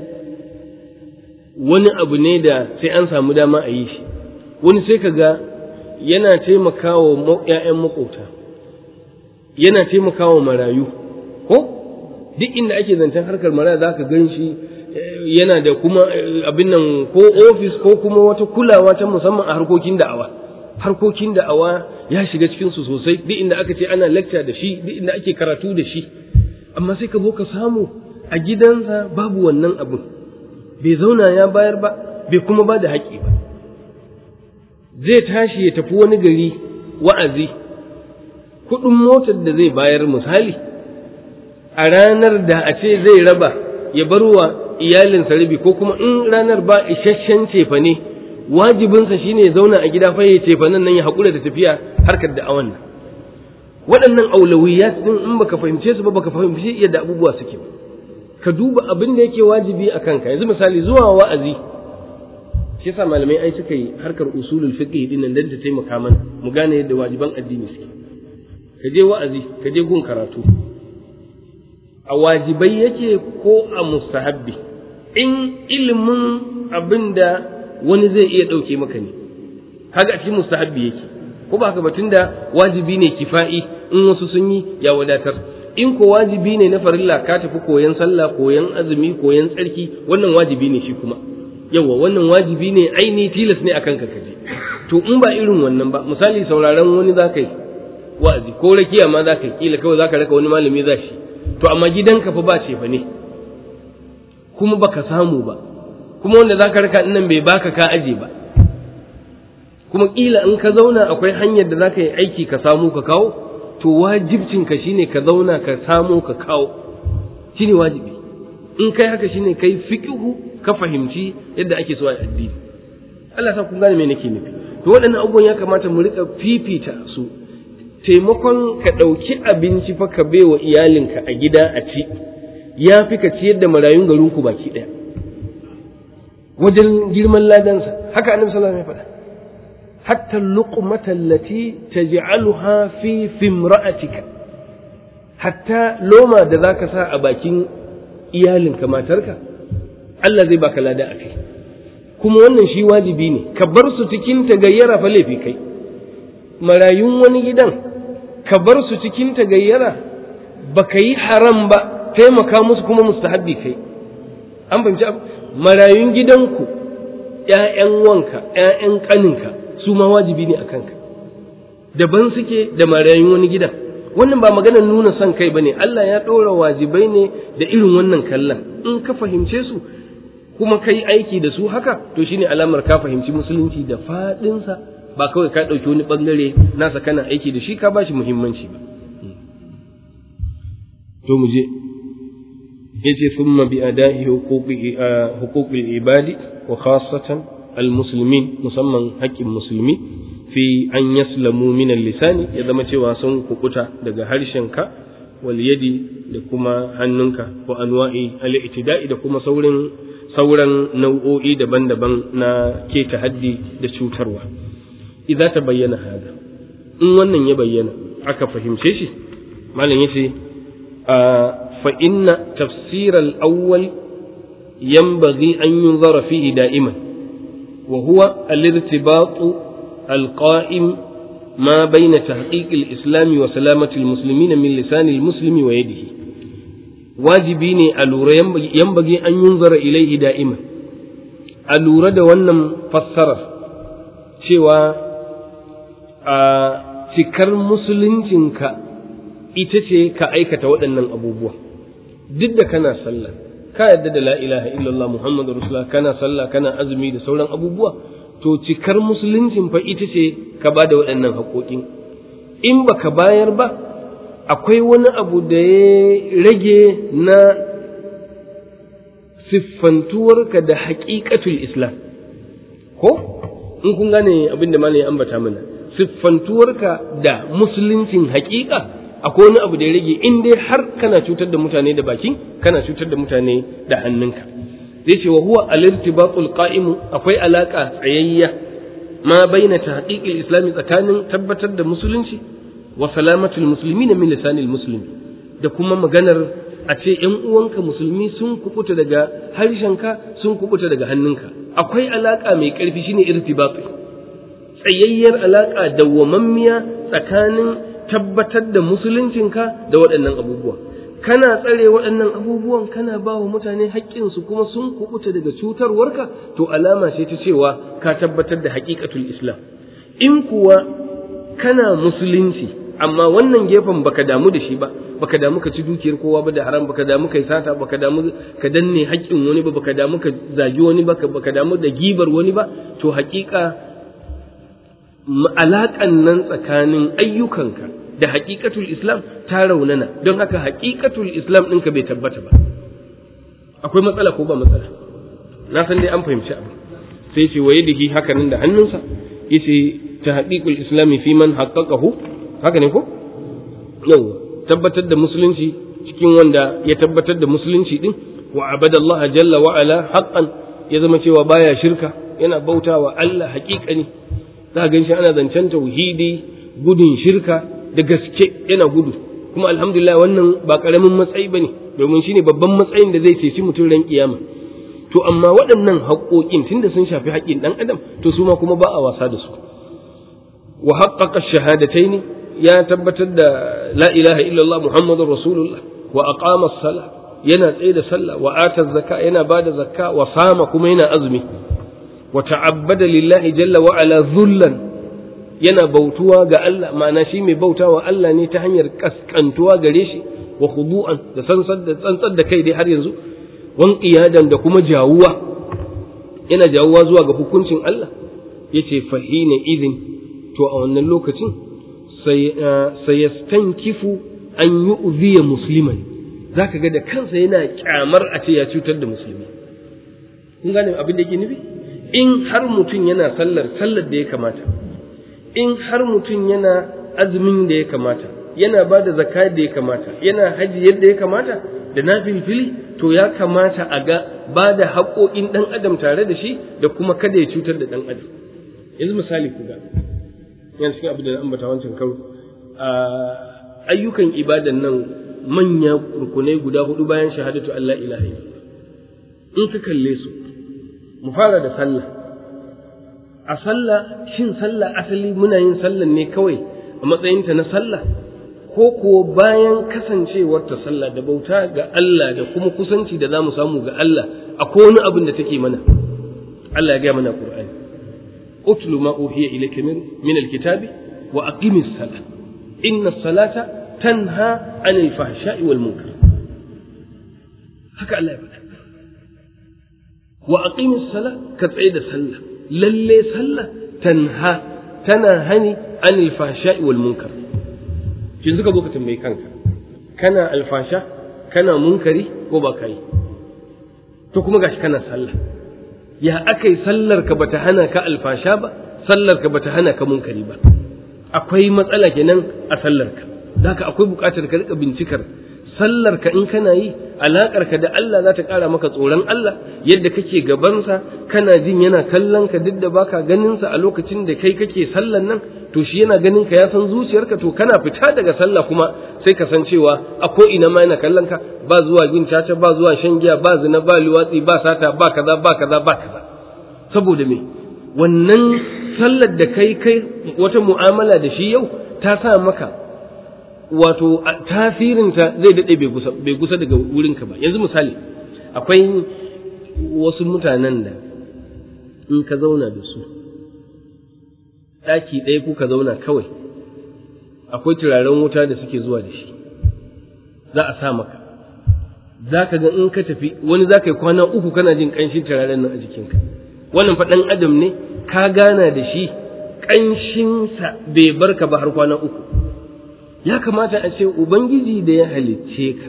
wani abu ne da sai an samu dama a yi shi wani sai ka ga yana taimakawa ‘ya'yan maƙota yana taimakawa marayu ko duk inda ake zancen harkar maraya za ka gan shi yana da kuma abin nan ko ofis ko kuma wata kulawa ta musamman a harkokin da'awa harkokin da'awa ya shiga cikinsu sosai duk inda aka ce ana lecture da shi duk inda ake karatu da shi amma sai ka zo ka samu a gidansa babu wannan abin bai zauna ya bayar ba bai kuma ba da haƙƙi ba zai tashi ya tafi wani gari wa'azi kuɗin motar da zai bayar misali a ranar da a ce zai raba ya bar wa iyalinsa rabi ko kuma in ranar ba isasshen cefa ne wajibinsa shine ya zauna a gida fa ya cefa nan nan ya haƙura da tafiya harkar da awan nan waɗannan aulawiyat din in baka fahimce su ba baka fahimci yadda abubuwa suke ba ka duba abin da yake wajibi a kanka yanzu misali zuwa wa'azi shi yasa malamai ai suka yi harkar usulul fiqh din nan dan ta taimaka mana mu gane yadda wajiban addini suke ka je wa'azi ka je gun karatu a wajibai yake ko a mustahabbi in ilimin abin da wani zai iya ɗauke maka ne haka a cikin mustahabbi yake ko ba haka ba tunda wajibi ne kifa'i in wasu sun yi ya wadatar in ko wajibi ne na farilla ka tafi koyan sallah koyan azumi koyan tsarki wannan wajibi ne shi kuma yawa wannan wajibi ne aini tilas ne akan ka kaje to in ba irin wannan ba misali sauraron wani za ka yi wa'azi ko rakiya ma za ka yi kila kawai za ka raka wani malami za shi to amma gidanka fa ba ce fa ne kuma baka samu ba kuma wanda za ka raka nan bai baka ka aje ba kuma kila in ka zauna akwai hanyar da za ka yi aiki ka samu ka kawo to wajibcinka shine ka zauna ka samu ka kawo shine wajibi in kai haka shine kai fiqhu ka fahimci yadda ake so a addini Allah sa kun gane me nake nufi to waɗannan abubuwan ya kamata mu rika fifita su taimakon ka ɗauki abinci fa ka baiwa iyalinka a gida a ci ya fi ka ciyar da marayun garinku baki ɗaya wajen girman ladansa haka annabi sallallahu alaihi wasallam ya faɗa hatta luqmata allati taj'aluha fi fimra'atika hatta loma da zaka sa a bakin iyalinka matarka Allah zai baka lada a kai kuma wannan shi wajibi ne ka bar su cikin tagayyara fa laifi kai marayun wani gidan ka bar su cikin tagayyara baka yi haram ba taimaka musu kuma mustahabbi kai an fahimci marayun gidanku ƴaƴan wanka ƴaƴan ƙaninka su ma wajibi ne a kanka daban suke da marayun wani gidan wannan ba maganar nuna son kai bane Allah ya ɗora wajibai ne da irin wannan kallon in ka fahimce su kuma kai aiki da su haka to shine alamar ka fahimci musulunci da faɗinsa ba kawai ka ɗauki wani ɓangare nasa kana aiki da shi ka ba shi muhimmanci ba to mu je yace thumma bi ada'i huquqi huquqil ibadi wa khassatan al muslimin musamman haƙƙin musulmi fi an yaslamu min lisani ya zama cewa sun kukuta daga harshenka wal yadi da kuma hannunka wa anwa'i al itida'i da kuma saurin sauran nau'o'i daban-daban na keta haddi da cutarwa idza ta bayyana hada in wannan ya bayyana aka fahimce shi malam yace fa inna tafsir al-awwal yanbaghi an yunzara fihi da'iman wa huwa al-irtibat al-qa'im ما بين تحقيق الإسلام وسلامة المسلمين من لسان المسلم ويده wajibi ne a lura yambage an yunzara ilaihi da'ima a lura da wannan fassarar cewa a cikar musuluncinka ita ce ka aikata waɗannan abubuwa duk da kana sallah ka yadda da la ilaha illallah muhammadu rasulullah kana sallah kana azumi da sauran abubuwa to cikar musuluncin fa ita ce ka ba da waɗannan haƙoƙin in baka bayar ba akwai wani abu da ya rage na siffantuwarka da haƙiƙatul islam ko in kun gane abin da malam ya ambata mana siffantuwarka da musuluncin haƙiƙa akwai wani abu da ya rage in dai har kana cutar da mutane da baki kana cutar da mutane da hannunka zai ce wa huwa al-irtibatul qa'imu akwai alaka tsayayya ma baina tahqiqil islami tsakanin tabbatar da musulunci wa salamatul muslimin min lisanil muslimi da kuma maganar a ce ‘yan uwanka musulmi sun kubuta daga harshenka sun kubuta daga hannunka akwai alaƙa mai ƙarfi shine irtibatu tsayayyar alaƙa dawwamammiya tsakanin tabbatar da musuluncinka da waɗannan abubuwa kana tsare waɗannan abubuwan kana ba wa mutane haƙƙinsu kuma sun kubuta daga cutarwarka to alama ce ta cewa ka tabbatar da haƙiƙatul islam in kuwa kana musulunci amma wannan gefen baka damu da shi ba baka damu ka ci dukiyar kowa ba da haram baka damu kai sata baka damu ka danne haƙƙin wani ba baka damu ka zagi wani ba baka damu da gibar wani ba to haƙiƙa alaƙan nan tsakanin ayyukanka da haƙiƙatul islam ta raunana don haka haƙiƙatul islam ɗinka bai tabbata ba akwai matsala ko ba matsala na san dai an fahimci abu sai ce waye da haka nan da hannunsa yace ta haƙiƙul islami fi man haqqaqahu haka ne ko yau tabbatar da musulunci cikin wanda ya tabbatar da musulunci din wa abadallaha jalla wa ala haqqan ya zama cewa baya shirka yana bautawa Allah haƙiƙani za ga shi ana zancen tauhidi gudun shirka da gaske yana gudu kuma alhamdulillah wannan ba karamin matsayi bane domin shine babban matsayin da zai ceci mutum ran kiyama to amma waɗannan haƙoƙin tunda sun shafi haƙƙin ɗan adam to su ma kuma ba a wasa da su wa haqqaqa shahadataini ya tabbatar da la ilaha illallah muhammadur rasulullah wa aqama as-salah yana tsaye da sallah wa ata zakka yana bada zakka wa sama kuma yana azumi wa ta'abbada lillahi jalla wa ala dhullan yana bautuwa ga Allah ma'ana shi mai bautawa Allah ne ta hanyar kaskantuwa gare shi wa khudu'an da sansar da tsantsar da kai dai har yanzu wan qiyadan da kuma jawuwa yana jawuwa zuwa ga hukuncin Allah yace fahina idin to a wannan lokacin sayastankifu an yu'ziya musliman zaka ga da kansa yana kyamar a ce ya cutar da musulmi kun gane abin da yake nufi in har mutum yana sallar sallar da ya kamata in har mutum yana azumin da ya kamata yana ba da zakka da ya kamata yana haji yadda ya kamata da na filfili to ya kamata a ga ba da haƙoƙin ɗan adam tare da shi da kuma kada ya cutar da ɗan adam yanzu misali ku ga yana cikin abin da na ambata wancan karo ayyukan ibadan nan manya rukunai guda hudu bayan shahadatu Allah ilaha in ka kalle su mu fara da sallah a sallah shin sallah asali muna yin sallah ne kawai a matsayinta na sallah ko kuwa bayan kasancewarta sallah da bauta ga Allah da kuma kusanci da za mu samu ga Allah akwai wani abin da take mana Allah ya gaya mana Qur'ani utlu ma uhiya ilayka min alkitabi wa aqimis salah inna salata tanha anil fahsha'i wal munkar haka Allah ya faɗa wa aqimis salah ka tsaye da sallah lalle sallah tanha tana hani anil fahsha'i wal munkar yanzu ka zo ka tambayi kanka kana alfasha kana munkari ko ba ka yi to kuma gashi kana sallah ya aka yi sallar ka bata hana ka alfasha ba sallar ka bata hana ka munkari ba akwai matsala kenan a sallar ka haka akwai buƙatar ka rika bincikar sallar ka in kana yi alakar ka da Allah za ta ƙara maka tsoron Allah yadda kake gabansa kana jin yana kallon ka duk da baka ganin sa a lokacin da kai kake sallan nan to shi yana ganin ka ya san zuciyarka to kana fita daga sallah kuma sai ka san cewa a ko ina ma yana kallon ka ba zuwa yin caca ba zuwa shan giya ba zina ba liwatsi ba sata ba kaza ba kaza ba kaza saboda me wannan sallar da kai kai wata mu'amala da shi yau ta sa maka wato tasirinta zai daɗe bai gusa daga wurinka ba yanzu misali akwai wasu mutanen da in ka zauna da su ɗaki ɗaya kuka zauna kawai akwai turaren wuta da suke zuwa da shi za a sa maka za ka ga in ka tafi wani za ka yi kwana uku kana jin ƙanshin turaren nan a jikinka wannan faɗan adam ne ka gana da shi ƙanshinsa bai barka ba har kwana uku ya kamata a ce ubangiji da ya halicce ka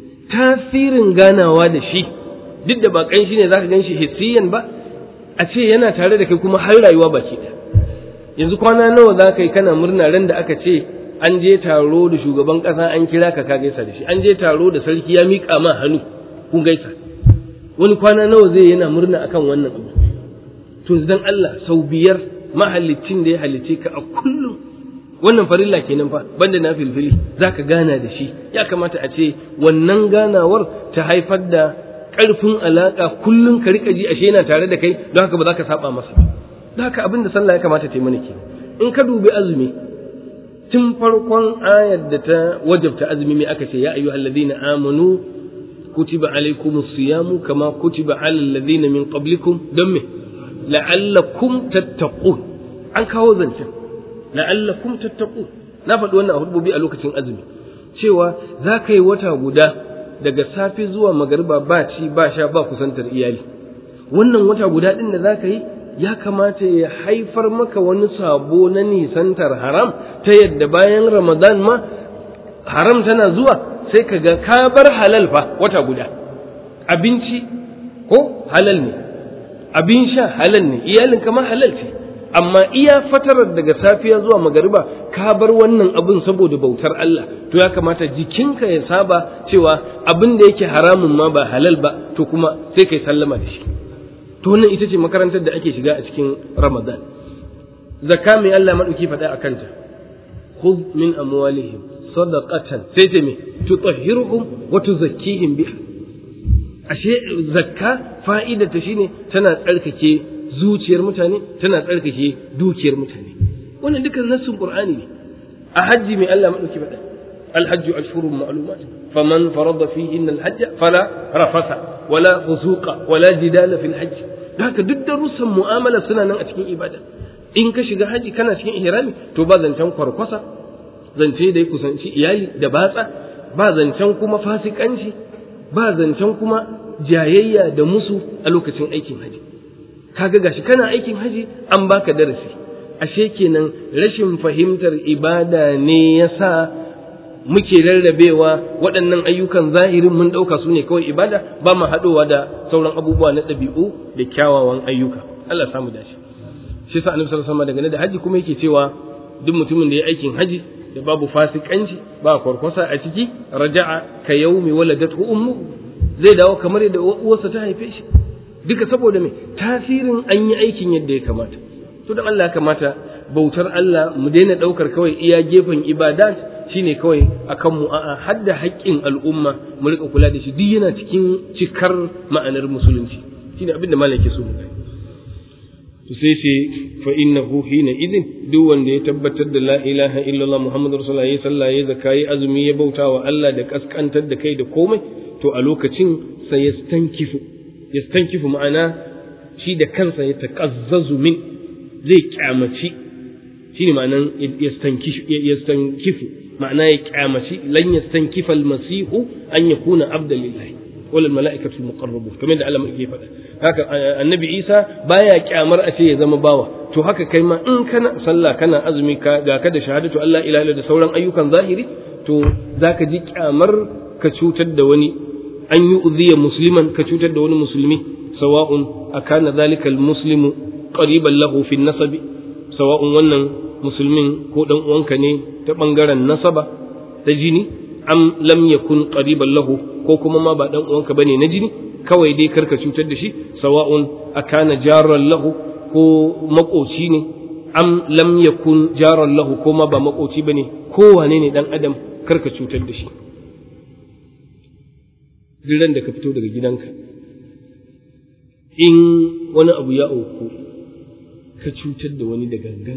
tasirin ganawa da shi duk da ba ƙanshi ne za ka gan shi hissiyan ba a ce yana tare da kai kuma har rayuwa baki ɗaya yanzu kwana nawa za ka yi kana murna ran da aka ce an je taro da shugaban ƙasa an kira ka ka gaisa da shi an je taro da sarki ya miƙa ma hannu kun gaisa wani kwana nawa zai yana murna akan wannan abu to dan Allah sau biyar mahallicin da ya halicce ka a kullum wannan farilla kenan fa banda na filfili zaka gana da shi ya kamata a ce wannan ganawar ta haifar da ƙarfin alaƙa kullum ka rika ji ashe yana tare da kai don haka ba za ka saba masa ba don haka abin da sallah ya kamata ta yi mana ke in ka dubi azumi tun farkon ayar da ta wajabta azumi mai aka ce ya ayyuhal ladina amanu kutiba alaykumus siyamu kama kutiba alal ladina min qablikum don me la'allakum tattaqun an kawo zancen la'allakum tattaqun na faɗi wannan a hudubi a lokacin azumi cewa za ka yi wata guda daga safe zuwa magariba ba ci ba sha ba kusantar iyali wannan wata guda ɗin da za ka yi ya kamata ya haifar maka wani sabo na nisantar haram ta yadda bayan ramadan ma haram tana zuwa sai ka ga ka bar halal fa wata guda abinci ko halal ne abin sha halal ne iyalin kamar halal ce amma iya fatarar daga safiya zuwa magariba ka bar wannan abin saboda bautar Allah to ya kamata jikinka ya saba cewa abin da yake haramun ma ba halal ba to kuma sai kai sallama da shi to wannan ita ce makarantar da ake shiga a cikin Ramadan zakka mai Allah madauki faɗa a kanta khudh min amwalihim sadaqatan sai ta me tutahhiruhum wa tuzakkihim biha ashe zakka fa'ida ta shine tana tsarkake zuciyar mutane tana tsarkake dukiyar mutane wannan dukan nassin qur'ani ne a hajji mai Allah madauki faɗa الحج أشهر معلومات فمن فرض فيهن الحج فلا رفث ولا فسوق ولا جدال في الحج haka duk darussan mu'amala suna nan a cikin ibada in ka shiga haji kana cikin ihrami to ba zancen kwarkwasa zance da ya kusanci iyali da batsa ba zancen kuma fasikanci ba zancen kuma jayayya da musu a lokacin aikin haji kaga gashi kana aikin haji an baka darasi ashe kenan rashin fahimtar ibada ne yasa muke rarrabewa waɗannan ayyukan zahirin mun ɗauka su ne kawai ibada ba mu haɗowa da sauran abubuwa na ɗabi'u da kyawawan ayyuka Allah samu dace shi sa annabi sallallahu alaihi wasallam da haji kuma yake cewa duk mutumin da ya aikin haji da babu fasikanci ba kwarkwasa a ciki raja'a ka yaumi waladatu ummu zai dawo kamar yadda uwarsa ta haife shi duka saboda me tasirin an yi aikin yadda ya kamata to dan Allah kamata bautar Allah mu daina daukar kawai iya gefen ibadat shine kawai akan mu a'a hadda haƙƙin al'umma mu rika kula da shi duk yana cikin cikar ma'anar musulunci shine abin da malaki so mu to sai ce fa innahu hina idin duk wanda ya tabbatar da la ilaha illallah muhammadur rasulullah ya sallah ya zakka ya azumi ya bauta wa Allah da kaskantar da kai da komai to a lokacin sai yastankifu yastankifu ma'ana shi da kansa ya taqazzazu min zai kyamaci shine ma'anan yastankifu ma'ana ya kyamaci lan yastankifa almasihu an yakuna abdan lillahi wal mala'ikatu muqarrabu kamar da Allah yake faɗa haka annabi Isa baya kyamar a ce ya zama bawa to haka kai ma in kana sallah kana azumi ka ga ka da shahadatu Allah ilaha da sauran ayyukan zahiri to zaka ji kyamar ka cutar da wani an yi uziya musliman ka cutar da wani musulmi sawa'un akana zalika almuslimu qariban lahu fi nasabi sawa'un wannan musulmin ko dan uwanka ne ta bangaren nasaba ta jini am lam yakun qariban lahu ko kuma ma ba dan uwanka bane na jini kawai dai karka cutar da shi sawa'un akana jaran lahu ko makoci ne am lam yakun jaran lahu ko ma ba makoci bane ko wane ne dan adam karka cutar da shi duk da ka fito daga gidanka in wani abu ya auku ka cutar da wani da gangan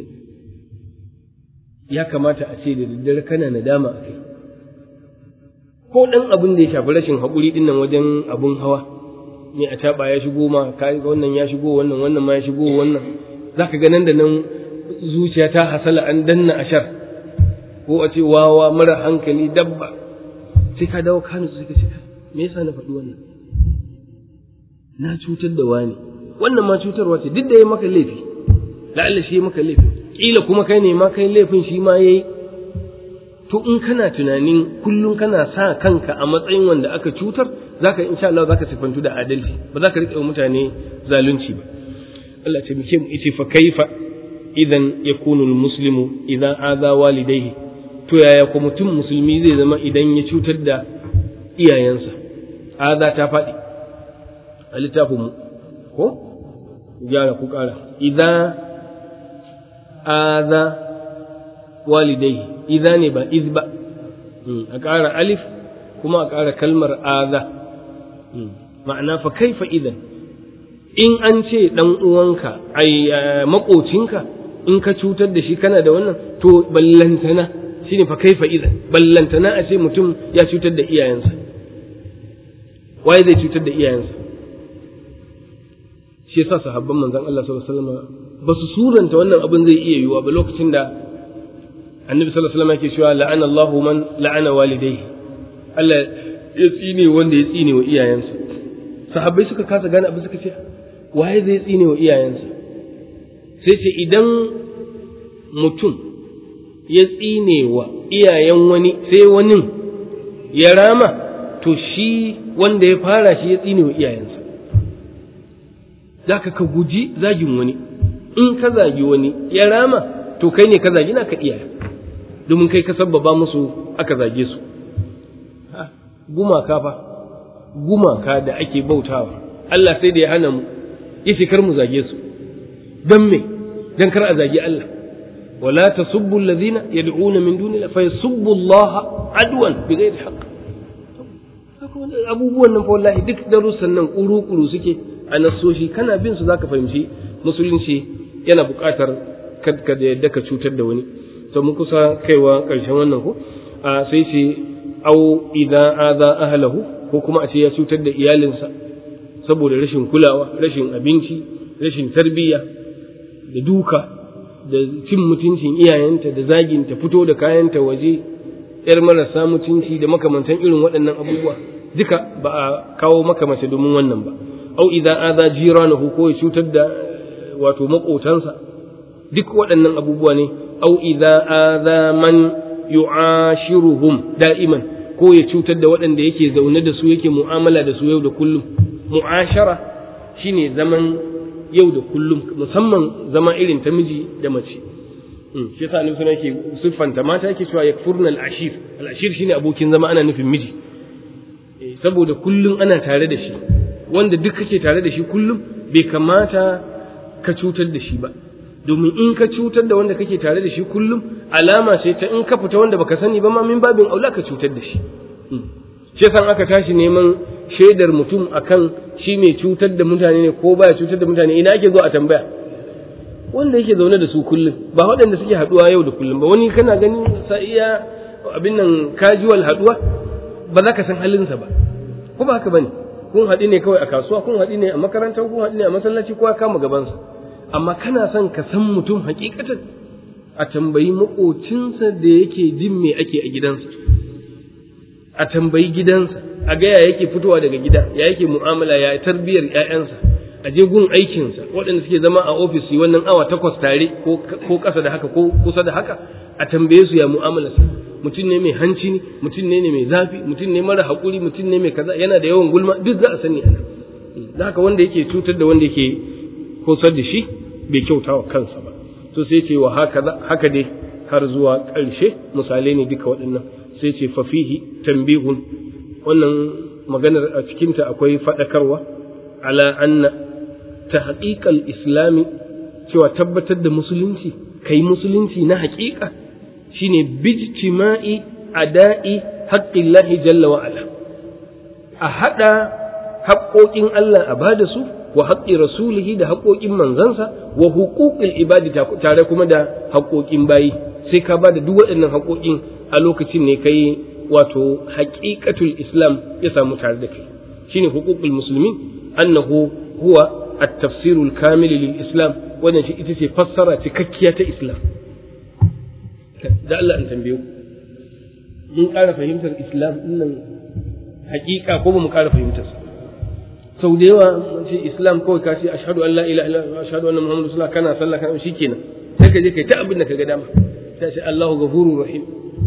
ya kamata a ce da daddare kana nadama a kai ko ɗan abin da ya shafi rashin haƙuri ɗin nan wajen abun hawa ne a taɓa ya shigo ma ka wannan ya shigo wannan wannan ma ya shigo wannan za ka ga nan da nan zuciya ta hasala an danna ashar ko a ce wawa mara hankali dabba sai ka dawo kanu sai ka ce me yasa na faɗi wannan na cutar da wani wannan ma cutarwa ce duk da ya maka laifi la'alla shi ya maka laifi kila kuma kai ne ma kai laifin shi ma yayi to in kana tunanin kullum kana sa kanka a matsayin wanda aka cutar zaka insha Allah zaka sifantu da adalci ba za ka rike mutane zalunci ba Allah ta muke mu yace fa kaifa idan yakunu almuslimu idan adha walidayhi to yaya ko mutum musulmi zai zama idan ya cutar da iyayensa adha ta faɗi a littafin mu ko gyara ku ƙara idan adha walidai idza ne ba iz ba a ƙara alif kuma a ƙara kalmar aza ma'ana fa kaifa idan in an ce dan uwanka ai makocinka in ka cutar da shi kana da wannan to ballantana shine fa kaifa idan ballantana a ce mutum ya cutar da iyayensa waye zai cutar da iyayensa shi yasa sahabban manzon Allah sallallahu alaihi wasallam ba su suranta wannan abin zai iya yiwuwa ba lokacin da annabi sallallahu alaihi wasallam yake cewa la'ana Allahu man la'ana walidayhi Allah ya tsine wanda ya tsine wa iyayensa sahabbai suka kasa gane abin suka ce waye zai tsine wa iyayensa sai ce idan mutum ya tsine wa iyayen wani sai wani ya rama to shi wanda ya fara shi ya tsine wa iyayensa zaka ka guji zagin wani in ka zagi wani ya rama to kai ne ka zagi na ka iyaye domin kai ka sabbaba musu aka zage su gumaka fa gumaka da ake bautawa Allah sai da ya hana mu yace kar mu zage su dan me dan kar a zagi Allah wala tasubbu alladhina yad'una min duni fa yasubbu Allah adwan bighairi haqq abubuwan nan fa wallahi duk darussan nan kuru-kuru suke a nasoshi kana bin su zaka fahimci musulunci yana buƙatar ka da yadda ka cutar da wani to mun kusa kaiwa ƙarshen wannan ko a sai ce au idan aza ahlahu ko kuma a ce ya cutar da iyalinsa saboda rashin kulawa rashin abinci rashin tarbiyya da duka da cin mutuncin iyayenta da zaginta fito da kayanta waje yar marasa mutunci da makamantan irin waɗannan abubuwa duka ba a kawo maka mace domin wannan ba au idan aza jiranahu ko ya cutar da wato maƙotansa duk waɗannan abubuwa ne au idza adha man yu'ashiruhum da'iman ko ya cutar da waɗanda yake zaune da su yake mu'amala da su yau da kullum mu'ashara shine zaman yau da kullum musamman zama irin ta miji da mace shi yasa annabi sunan yake siffanta mata yake cewa yakfurna al-ashir al-ashir shine abokin zama ana nufin miji saboda kullum ana tare da shi wanda duk kake tare da shi kullum bai kamata ka cutar da shi ba domin in ka cutar da wanda kake tare da shi kullum alama ce ta in ka fita wanda baka sani ba ma min babin aula ka cutar da shi shi san aka tashi neman shaidar mutum akan shi mai cutar da mutane ne ko baya cutar da mutane ina ake zo a tambaya wanda yake zaune da su kullum ba waɗanda suke haɗuwa yau da kullum ba wani kana gani sa iya abin nan casual haɗuwa ba za ka san halinsa ba ko ba haka bane kun haɗu ne kawai a kasuwa kun haɗu ne a makaranta kun haɗu ne a masallaci kowa kama gabansa amma kana son ka san mutum hakikatan a tambayi maƙocinsa da yake jin me ake a gidansa a tambayi gidansa a ga ya yake fitowa daga gida ya yake mu'amala ya tarbiyar ƴaƴansa a je gun aikinsa waɗanda suke zama a ofis wannan awa takwas tare ko ƙasa da haka ko kusa da haka a tambaye su ya mu'amala su mutum ne mai hanci ne mutum ne mai zafi mutum ne mara haƙuri mutum ne mai kaza yana da yawan gulma duk za a sani ana da haka wanda yake cutar da wanda yake kosar da shi bai kyauta wa kansa ba to sai ce wa haka haka dai har zuwa ƙarshe misalai ne duka waɗannan sai ce fafihi tambihun wannan maganar a cikinta akwai faɗakarwa ala anna ta haƙiƙal islami cewa tabbatar da musulunci kai musulunci na haƙiƙa shine bijtima'i ada'i haqqillahi jalla wa ala a haɗa haƙoƙin Allah a bada su wa haƙƙi rasulihi da haƙoƙin manzansa wa huquqil ibadi tare kuma da haƙoƙin bayi sai ka bada duk waɗannan haƙoƙin a lokacin ne kai wato haƙiƙatul islam ya samu tare da kai shine huququl muslimin annahu huwa at-tafsir al-kamil lil islam wannan shi ita ce fassara cikakkiya ta islam da Allah an tambaye ku mun ƙara fahimtar islam dinnan haƙiƙa ko ba mu ƙara fahimtar sa sau da yawa mun ce islam kawai ka ce ashhadu an la ilaha illallah ashhadu anna muhammadu rasulullah kana sallah kana shikenan sai ka je kai ta abin da ka ga dama sai ce Allahu ghafurur rahim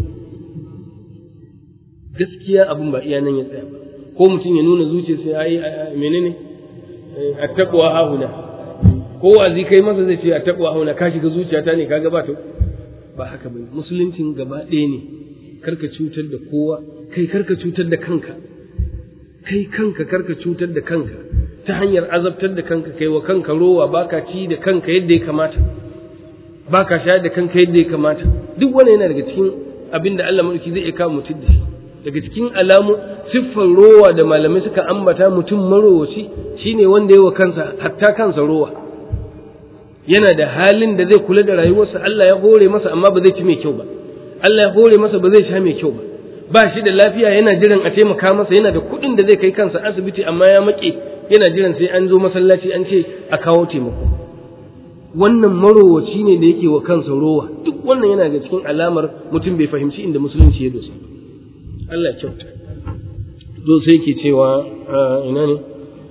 gaskiya abin ba iya nan ya tsaya ba ko mutum ya nuna zuciya sai ai menene attaqwa hauna ko wazi kai masa zai ce attaqwa hauna ka shiga zuciyata ne kaga ba ta ba haka bane musuluncin gaba ɗaya ne karka cutar da kowa kai karka cutar da kanka kai kanka karka cutar da kanka ta hanyar azabtar da kanka kai wa kanka rowa baka ci da kanka yadda ya kamata baka shayar da kanka yadda ya kamata duk wani yana daga cikin abin da Allah mulki zai iya kawo mutum da shi daga cikin alamu siffar rowa da malamai suka ambata mutum marowaci shine wanda ya wa kansa hatta kansa rowa yana da halin da zai kula da rayuwarsa Allah ya hore masa amma ba zai ci mai kyau ba Allah ya hore masa ba zai sha mai kyau ba ba shi da lafiya yana jiran a taimaka masa yana da kuɗin da zai kai kansa asibiti amma ya maƙe yana jiran sai an zo masallaci an ce a kawo taimako wannan marowaci ne da yake wa kansa rowa duk wannan yana da cikin alamar mutum bai fahimci inda musulunci ya dosa Allah kyauta zo sai ke cewa ina ne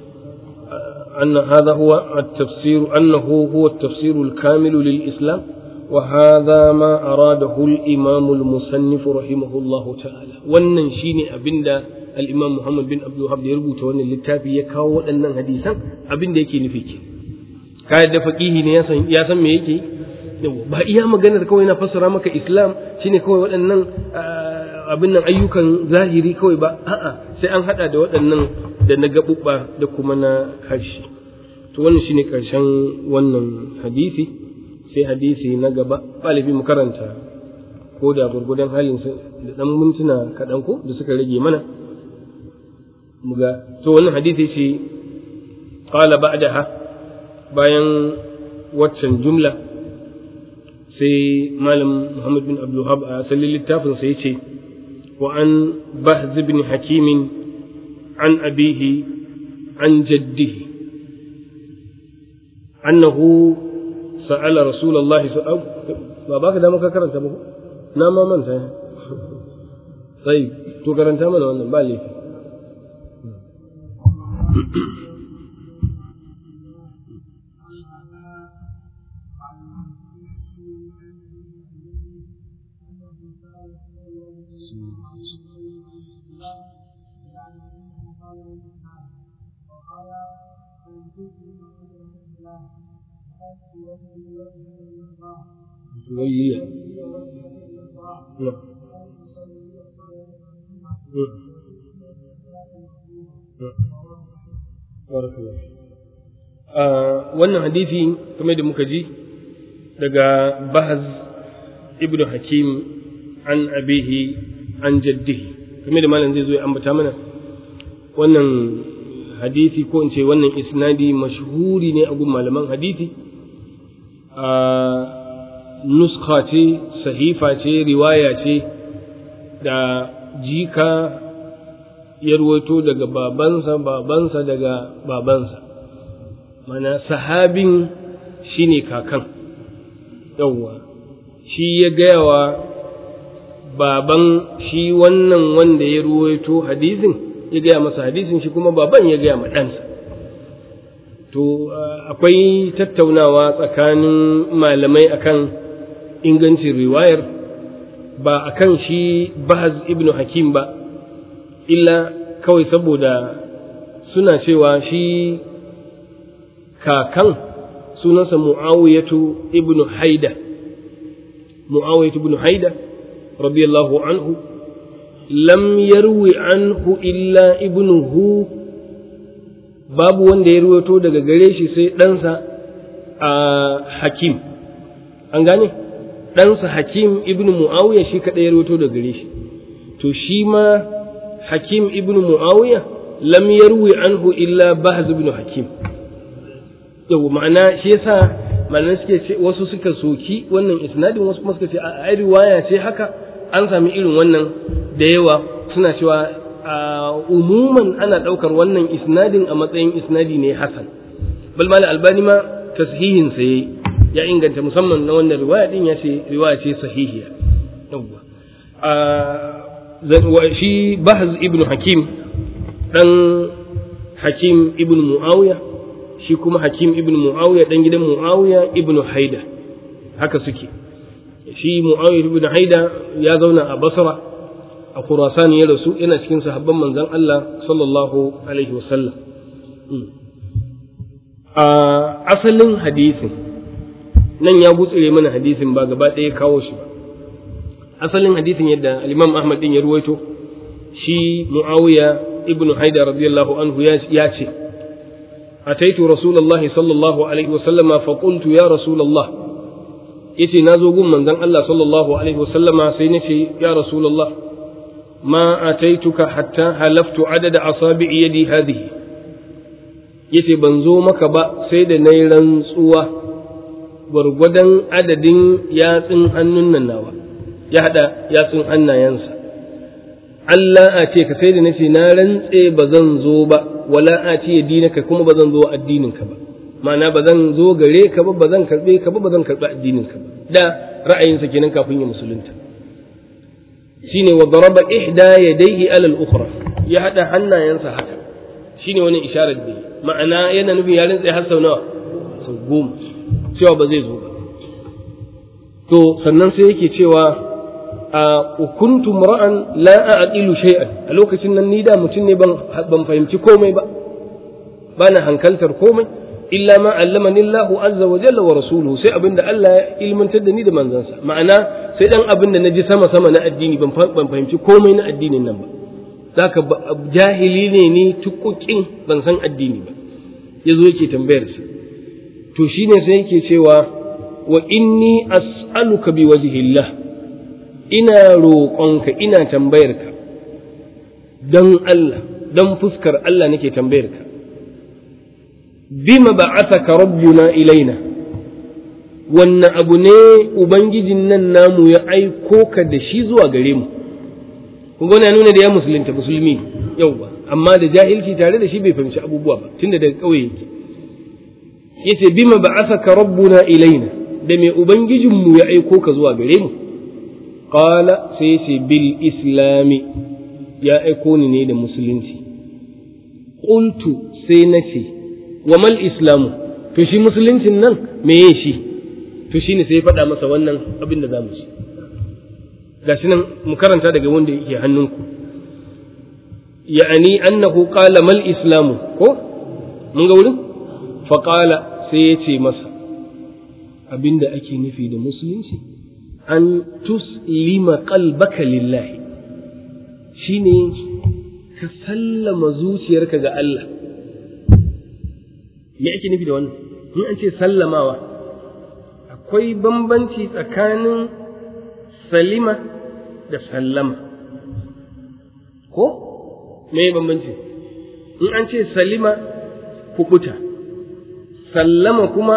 أن هذا هو التفسير أنه هو التفسير الكامل للإسلام وهذا ما أراده الإمام المصنف رحمه الله تعالى wannan shine abinda al-Imam Muhammad bin Abdul Wahhab ya rubuta wannan littafi ya kawo waɗannan hadisan abinda yake nufi ke kai da faqihi ne ya san ya san me yake ba iya maganar kawai na fassara maka Islam shine kawai waɗannan abin nan ayyukan zahiri kawai ba a'a sai an hada da waɗannan da na gaɓuɓɓa da kuma na harshe to wannan shine ƙarshen wannan hadisi sai hadisi na gaba ɗalibi mu karanta ko da gurgudan halin da ɗan mintuna kaɗan ko da suka rage mana muga to wannan hadisi ce qala ba'daha bayan waccan jumla sai malam Muhammad bin Abdul Wahab a asalin littafin sai ce wa an bahz ibn hakimin عن أبيه عن جده أنه سأل رسول الله سؤال ما باك دامك كرنت أبوه نعم ما من طيب تو كرنت من وانا بالي توليه نعم wannan hadisi kamar da muka ji daga bahaz ibnu hakim an abihi an jaddihi kamar da malam zai zo ya ambata mana wannan hadisi ko in ce wannan isnadi mashhuri ne a gun malaman hadisi a nuska ce sahifa ce riwaya ce da jika ya ruwaito daga babansa babansa daga babansa mana sahabin shine kakan yawwa shi ya gaya wa baban shi wannan wanda ya ruwaito hadisin ya gaya masa hadisin shi kuma baban ya gaya ma ɗansa to akwai tattaunawa tsakanin malamai akan ingancin riwayar ba akan shi bahaz ibnu hakim ba illa kawai saboda suna cewa shi kakan sunansa mu'awiyatu ibnu haida mu'awiyatu ibnu haida radiyallahu anhu lam yarwi anhu illa ibnuhu babu wanda ya ruwato daga gare shi sai ɗansa a hakim an gane ɗansa hakim ibnu mu'awiya shi kaɗai ya ruwato daga gare shi to shi ma hakim ibnu mu'awiya lam yarwi anhu illa bahz ibnu hakim yau ma'ana shi yasa ma'ana suke ce wasu suka soki wannan isnadin wasu kuma suka ce a riwaya ce haka an sami irin wannan da yawa suna cewa umuman ana ɗaukar wannan isnadin a matsayin isnadi ne hasan bal mal albani ma tashihin sa ya inganta musamman na wannan riwaya din ya ce riwaya ce sahihiya yawwa shi bahz ibnu hakim dan hakim ibnu muawiya shi kuma hakim ibnu muawiya dan gidan muawiya ibnu haida haka suke shi muawiya ibnu haida ya zauna a basra a Khurasan ya rasu yana cikin sahabban manzon Allah sallallahu alaihi wasallam a asalin hadisin nan ya gutsire mana hadisin ba gaba ɗaya kawo shi ba asalin hadisin yadda al-Imam Ahmad din ya ruwaito shi Muawiya ibn Haidar radiyallahu anhu ya ce ataitu rasulullahi sallallahu alaihi wasallama fa qultu ya rasulullah yace nazo gun manzon Allah sallallahu alaihi wasallama sai nace ya rasulullah ما أتيتك حتى حلفت عدد أصابع يدي هذه yace ban zo maka ba sai da na yi rantsuwa gwargwadon adadin yatsun hannun nan nawa ya haɗa yatsun hannayensa Allah a ce ka sai da nace na rantse ba zan zo ba wala a ce ya dinaka kuma ba zan zo addininka ba ma'ana ba zan zo gare ka ba ba zan karɓe ka ba ba zan karɓi addininka ba da ra'ayinsa kenan kafin ya musulunta shine wa daraba ihda yadayhi ala al-ukhra ya hada hannayensa haka shine wani isharar da ma'ana yana nufin ya rintsa har sau nawa sau goma cewa ba zai zo ba to sannan sai yake cewa a kuntu ra'an la a'qilu shay'an a lokacin nan ni da mutum ne ban ban fahimci komai ba bana hankaltar komai illa ma allamani Allahu azza wa jalla wa rasuluhu sai abinda Allah ya ilmantar da ni da manzansa ma'ana sai dan abin da naji sama sama na addini ban ban fahimci komai na addinin nan ba zaka jahili ne ni tukukin ban san addini ba yazo yake tambayar sa to shine sai yake cewa wa inni as'aluka bi wajhillah ina roƙonka ina tambayarka don Allah don fuskar Allah nake tambayarka bima ba'athaka rabbuna ilaina wanne abu ne ubangijin nan namu ya aiko ka da shi zuwa gare mu kun ya nuna da ya musulunta musulmi yauwa amma da jahilci tare da shi bai fahimci abubuwa ba tunda daga ƙauye yake yace bima ba'athaka rabbuna ilaina da me ubangijin mu ya aiko ka zuwa gare mu qala sai yace bil islami ya aiko ni ne da musulunci qultu sai nace wa mal islamu to shi musuluncin nan meye shi to shine sai ya faɗa masa wannan abin da za mu ci gashi nan mu karanta daga wanda yake hannunku ya'ani annahu qala mal islamu ko mun ga wurin fa qala sai ya ce masa abinda ake nufi da musulunci an tuslima qalbaka lillahi shine ka sallama zuciyarka ga Allah me ake nufi da wannan in an ce sallamawa akwai bambanci tsakanin salima da sallama ko me bambanci in an ce salima kubuta sallama kuma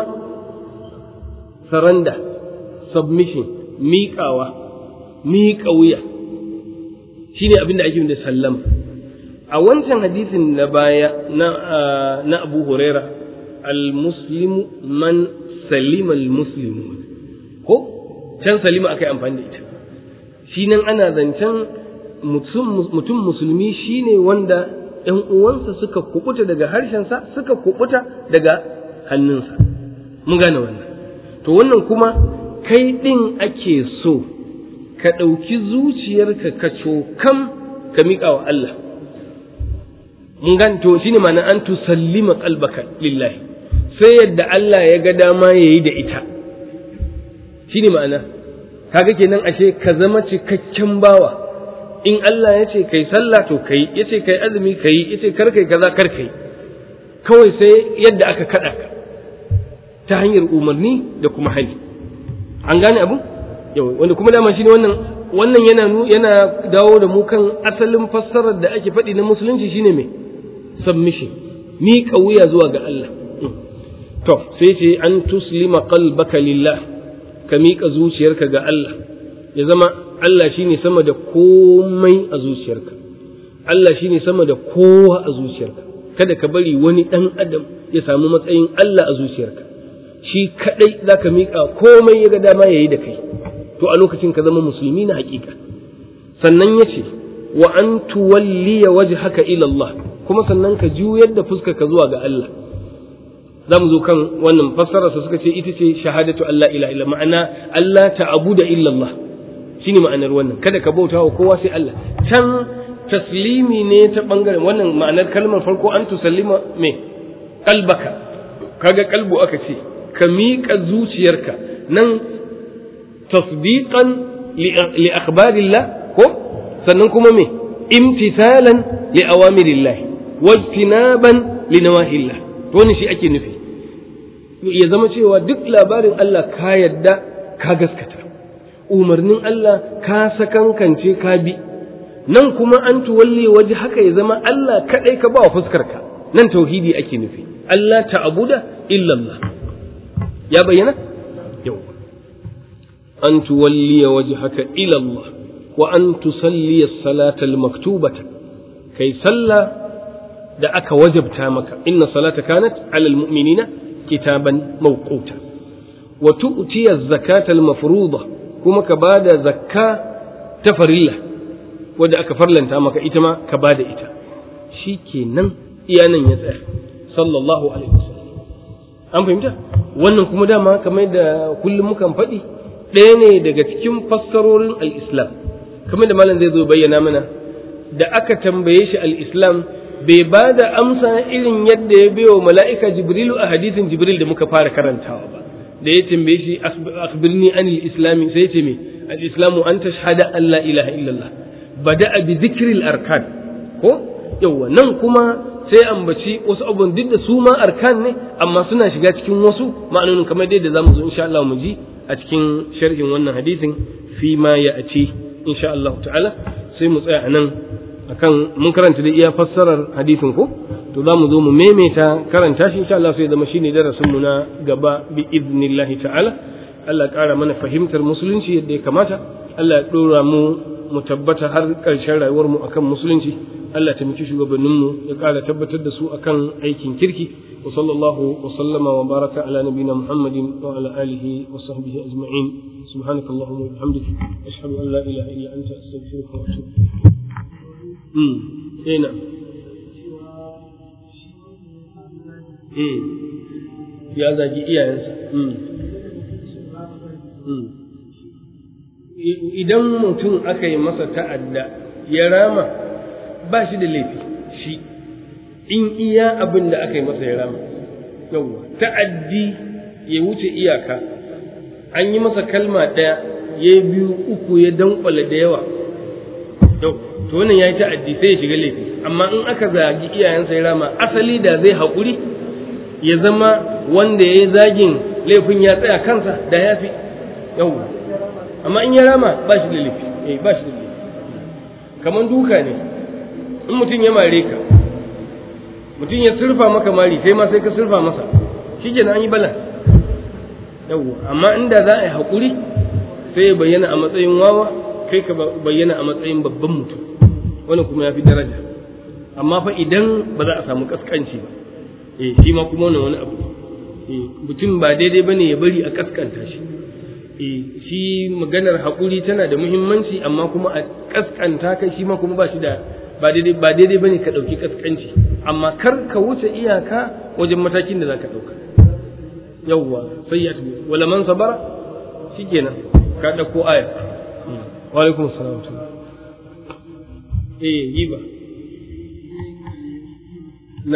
saranda submission miƙawa miƙa wuya shine abin da ake da sallama a wancan hadisin na baya na na Abu Huraira al-muslimu man salima al-muslimu ko can salima akai amfani da ita shi nan ana zancen mutum musulmi shine wanda ‘yan uwansa suka kubuta daga harshensa suka kubuta daga hannunsa mun gane wannan to wannan kuma kai ɗin ake so ka ɗauki zuciyarka ka cokam ka miƙa wa Allah mun gane to shine ma'ana an tusallima qalbaka lillahi sai yadda Allah ya ga dama yayi da ita shine ma'ana kaga kenan ashe ka zama cikakken bawa in Allah ya ce kai sallah to kai ya ce kai azumi kai ya ce kar kai kaza kar kai kawai sai yadda aka kaɗa ka ta hanyar umarni da kuma hali an gane abu yau wanda kuma dama shine wannan wannan yana yana dawo da mu kan asalin fassarar da ake faɗi na musulunci shine me submission miƙa wuya zuwa ga Allah to sai ce an tuslima qalbaka lillah ka miƙa zuciyarka ga Allah ya zama Allah shine sama da komai a zuciyarka Allah shine sama da kowa a zuciyarka kada ka bari wani ɗan adam ya samu matsayin Allah a zuciyarka shi kadai zaka miƙa komai ya ga dama yayi da kai to a lokacin ka zama musulmi na hakika sannan yace wa an tuwalliya wajhaka ila Allah kuma sannan ka juyar da fuskarka zuwa ga Allah za mu zo kan wannan fassararsa suka ce ita ce shahadatu Allah ila illa ma'ana Allah ta'abuda illa Allah shine ma'anar wannan kada ka bauta wa kowa sai Allah can taslimi ne ta bangaren wannan ma'anar kalmar farko an tusallima me kalbaka kaga kalbu aka ce ka miƙa zuciyarka nan tasdiqan li akhbarillah ko sannan kuma me imtithalan li awamirillah wajtinaban li nawahillah to wannan shi ake nufi ya zama cewa duk labarin Allah ka yadda ka gaskata umarnin Allah ka sakankance ka bi nan kuma an tuwalle waje haka ya zama Allah kadai ka ba wa fuskarka nan tauhidi ake nufi Allah ta'abuda illallah ya bayyana yau an tuwalliya wajhaka ila Allah wa an tusalliya salata al-maktubata kai sallah da aka wajabta maka inna salata kanat ala al-mu'minina kitaban mawquta wa tu'tiya az-zakata al-mafruḍa kuma ka bada zakka ta farilla wadda aka farlanta maka ita ma ka bada ita shikenan iyanan ya tsaya sallallahu alaihi wasallam an fahimta wannan kuma dama kamar da kullum mukan faɗi ɗaya ne daga cikin fassarorin al-islam kamar da malam zai zo bayyana mana da aka tambaye shi al-islam bai ba da amsa irin yadda ya biyo mala'ika jibrilu a hadisin jibril da muka fara karantawa ba da ya tambaye shi akhbirni anil islami sai ce me al-islamu an tashhada an la ilaha illallah bada bi dhikril arkan ko yawa nan kuma sai ambaci wasu abubuwan duk da su ma arkan ne amma suna shiga cikin wasu ma'anonin kamar dai da zamu zo insha Allah mu ji a cikin sharhin wannan hadisin fi ma ya aci insha Allah ta'ala sai mu tsaya anan akan mun karanta da iya fassarar hadisin ko to za mu zo mu maimaita karanta shi insha Allah sai zama shine darasin mu na gaba bi idnillahi ta'ala Allah ƙara mana fahimtar musulunci yadda ya kamata Allah ya dora mu mu tabbata har ƙarshen rayuwar mu akan musulunci Allah ta miki shugabannin mu ya ƙara tabbatar da su akan aikin kirki wa sallallahu wa sallama wa baraka ala nabina Muhammadin wa ala alihi wa sahbihi ajma'in subhanakallahumma wa bihamdika ashhadu an la ilaha illa anta astaghfiruka wa atubu ilayk ina ya zagi iyayensa idan mutum aka yi masa ta'adda ya rama ba shi da laifi shi in iya abin da aka yi masa ya rama yawwa ta'addi ya wuce iyaka an yi masa kalma ɗaya ya biyu uku ya dankwala da yawa to wannan ya yi ta'addi sai ya shiga laifi amma in aka zagi iyayensa ya rama asali da zai haƙuri ya zama wanda ya yi zagin laifin ya tsaya kansa da ya fi yau amma in ya rama ba shi da laifi eh ba shi da laifi kamar duka ne in mutum ya mare ka mutum ya surfa maka mari kai ma sai ka surfa masa shi an yi bala yau amma inda za a yi haƙuri sai ya bayyana a matsayin wawa kai ka bayyana a matsayin babban mutum wani kuma ya fi daraja amma fa idan ba za a samu kaskanci ba eh shi ma kuma wani abu eh mutum ba daidai bane ya bari a kaskanta shi eh shi maganar haƙuri tana da muhimmanci amma kuma a kaskanta kai shi ma kuma ba shi da ba daidai ba daidai bane ka ɗauki kaskanci amma kar ka wuce iyaka wajen matakin da za ka ɗauka yawwa sai ya tafi wala man sabara shikenan ka ɗauko aya wa alaikum assalam eh giba na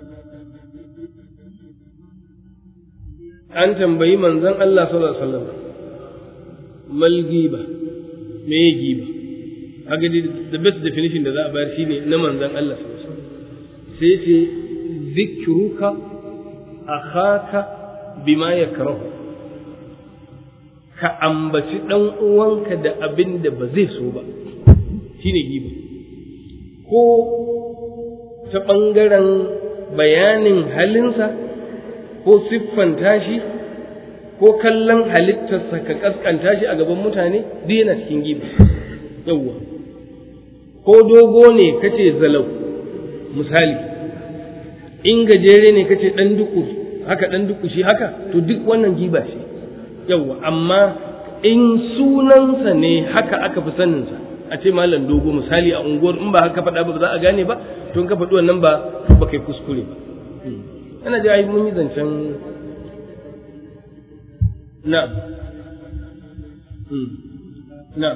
an tambayi manzon Allah sallallahu alaihi wasallam mal giba me giba haka the best definition da za a bayar shine na manzon Allah sallallahu alaihi wasallam sai ce zikruka akhaka bima yakrahu ka ambaci dan uwanka da abin da ba zai so ba shine giba ko ta ɓangaren bayanin halinsa ko siffanta shi ko kallon halittarsa ka kaskanta shi a gaban mutane duk yana cikin giba yawwa ko dogo ne kace zalau misali in gajere ne kace dan duku haka dan duku shi haka to duk wannan giba shi yawwa amma in sunansa ne haka aka fi saninsa a ce malam dogo misali a unguwar in ba haka faɗa ba za a gane ba to in ka faɗi wannan ba ba kai kuskure ba ana ji ai mun yi zancen na na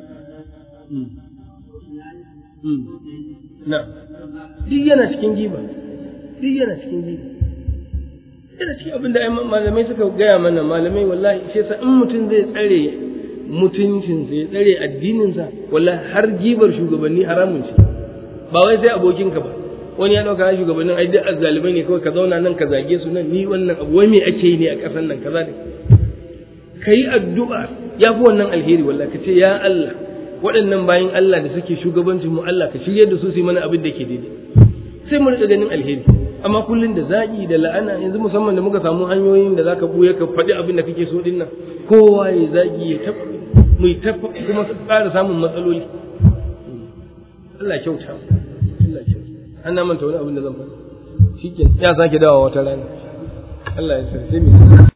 na duk yana cikin giba duk yana cikin giba yana cikin abin da malamai suka gaya mana malamai wallahi shi yasa in mutum zai tsare mutuncinsa ya tsare addininsa wallahi har gibar shugabanni haramun ce ba wai sai abokinka ba wani ya dauka shugabannin ai duk azzalibai ne kawai ka zauna nan ka zage su nan ni wannan abu wai me ake yi ne a ƙasar nan kaza ne kai addu'a ya fi wannan alheri wallahi ka ce ya Allah waɗannan bayan Allah da suke shugabancin mu Allah ka shirye da su su yi mana abin da ke daidai sai mu rika ganin alheri amma kullun da zagi da la'ana yanzu musamman da muka samu hanyoyin da zaka buya ka faɗi abin da kake so din nan kowa ya zagi ya tafi mu ta kuma ƙara samun matsaloli Allah kyauta Allah kyauta an manta wani abin da zan faɗi shikenan ya sake dawowa wata rana Allah ya sarce mu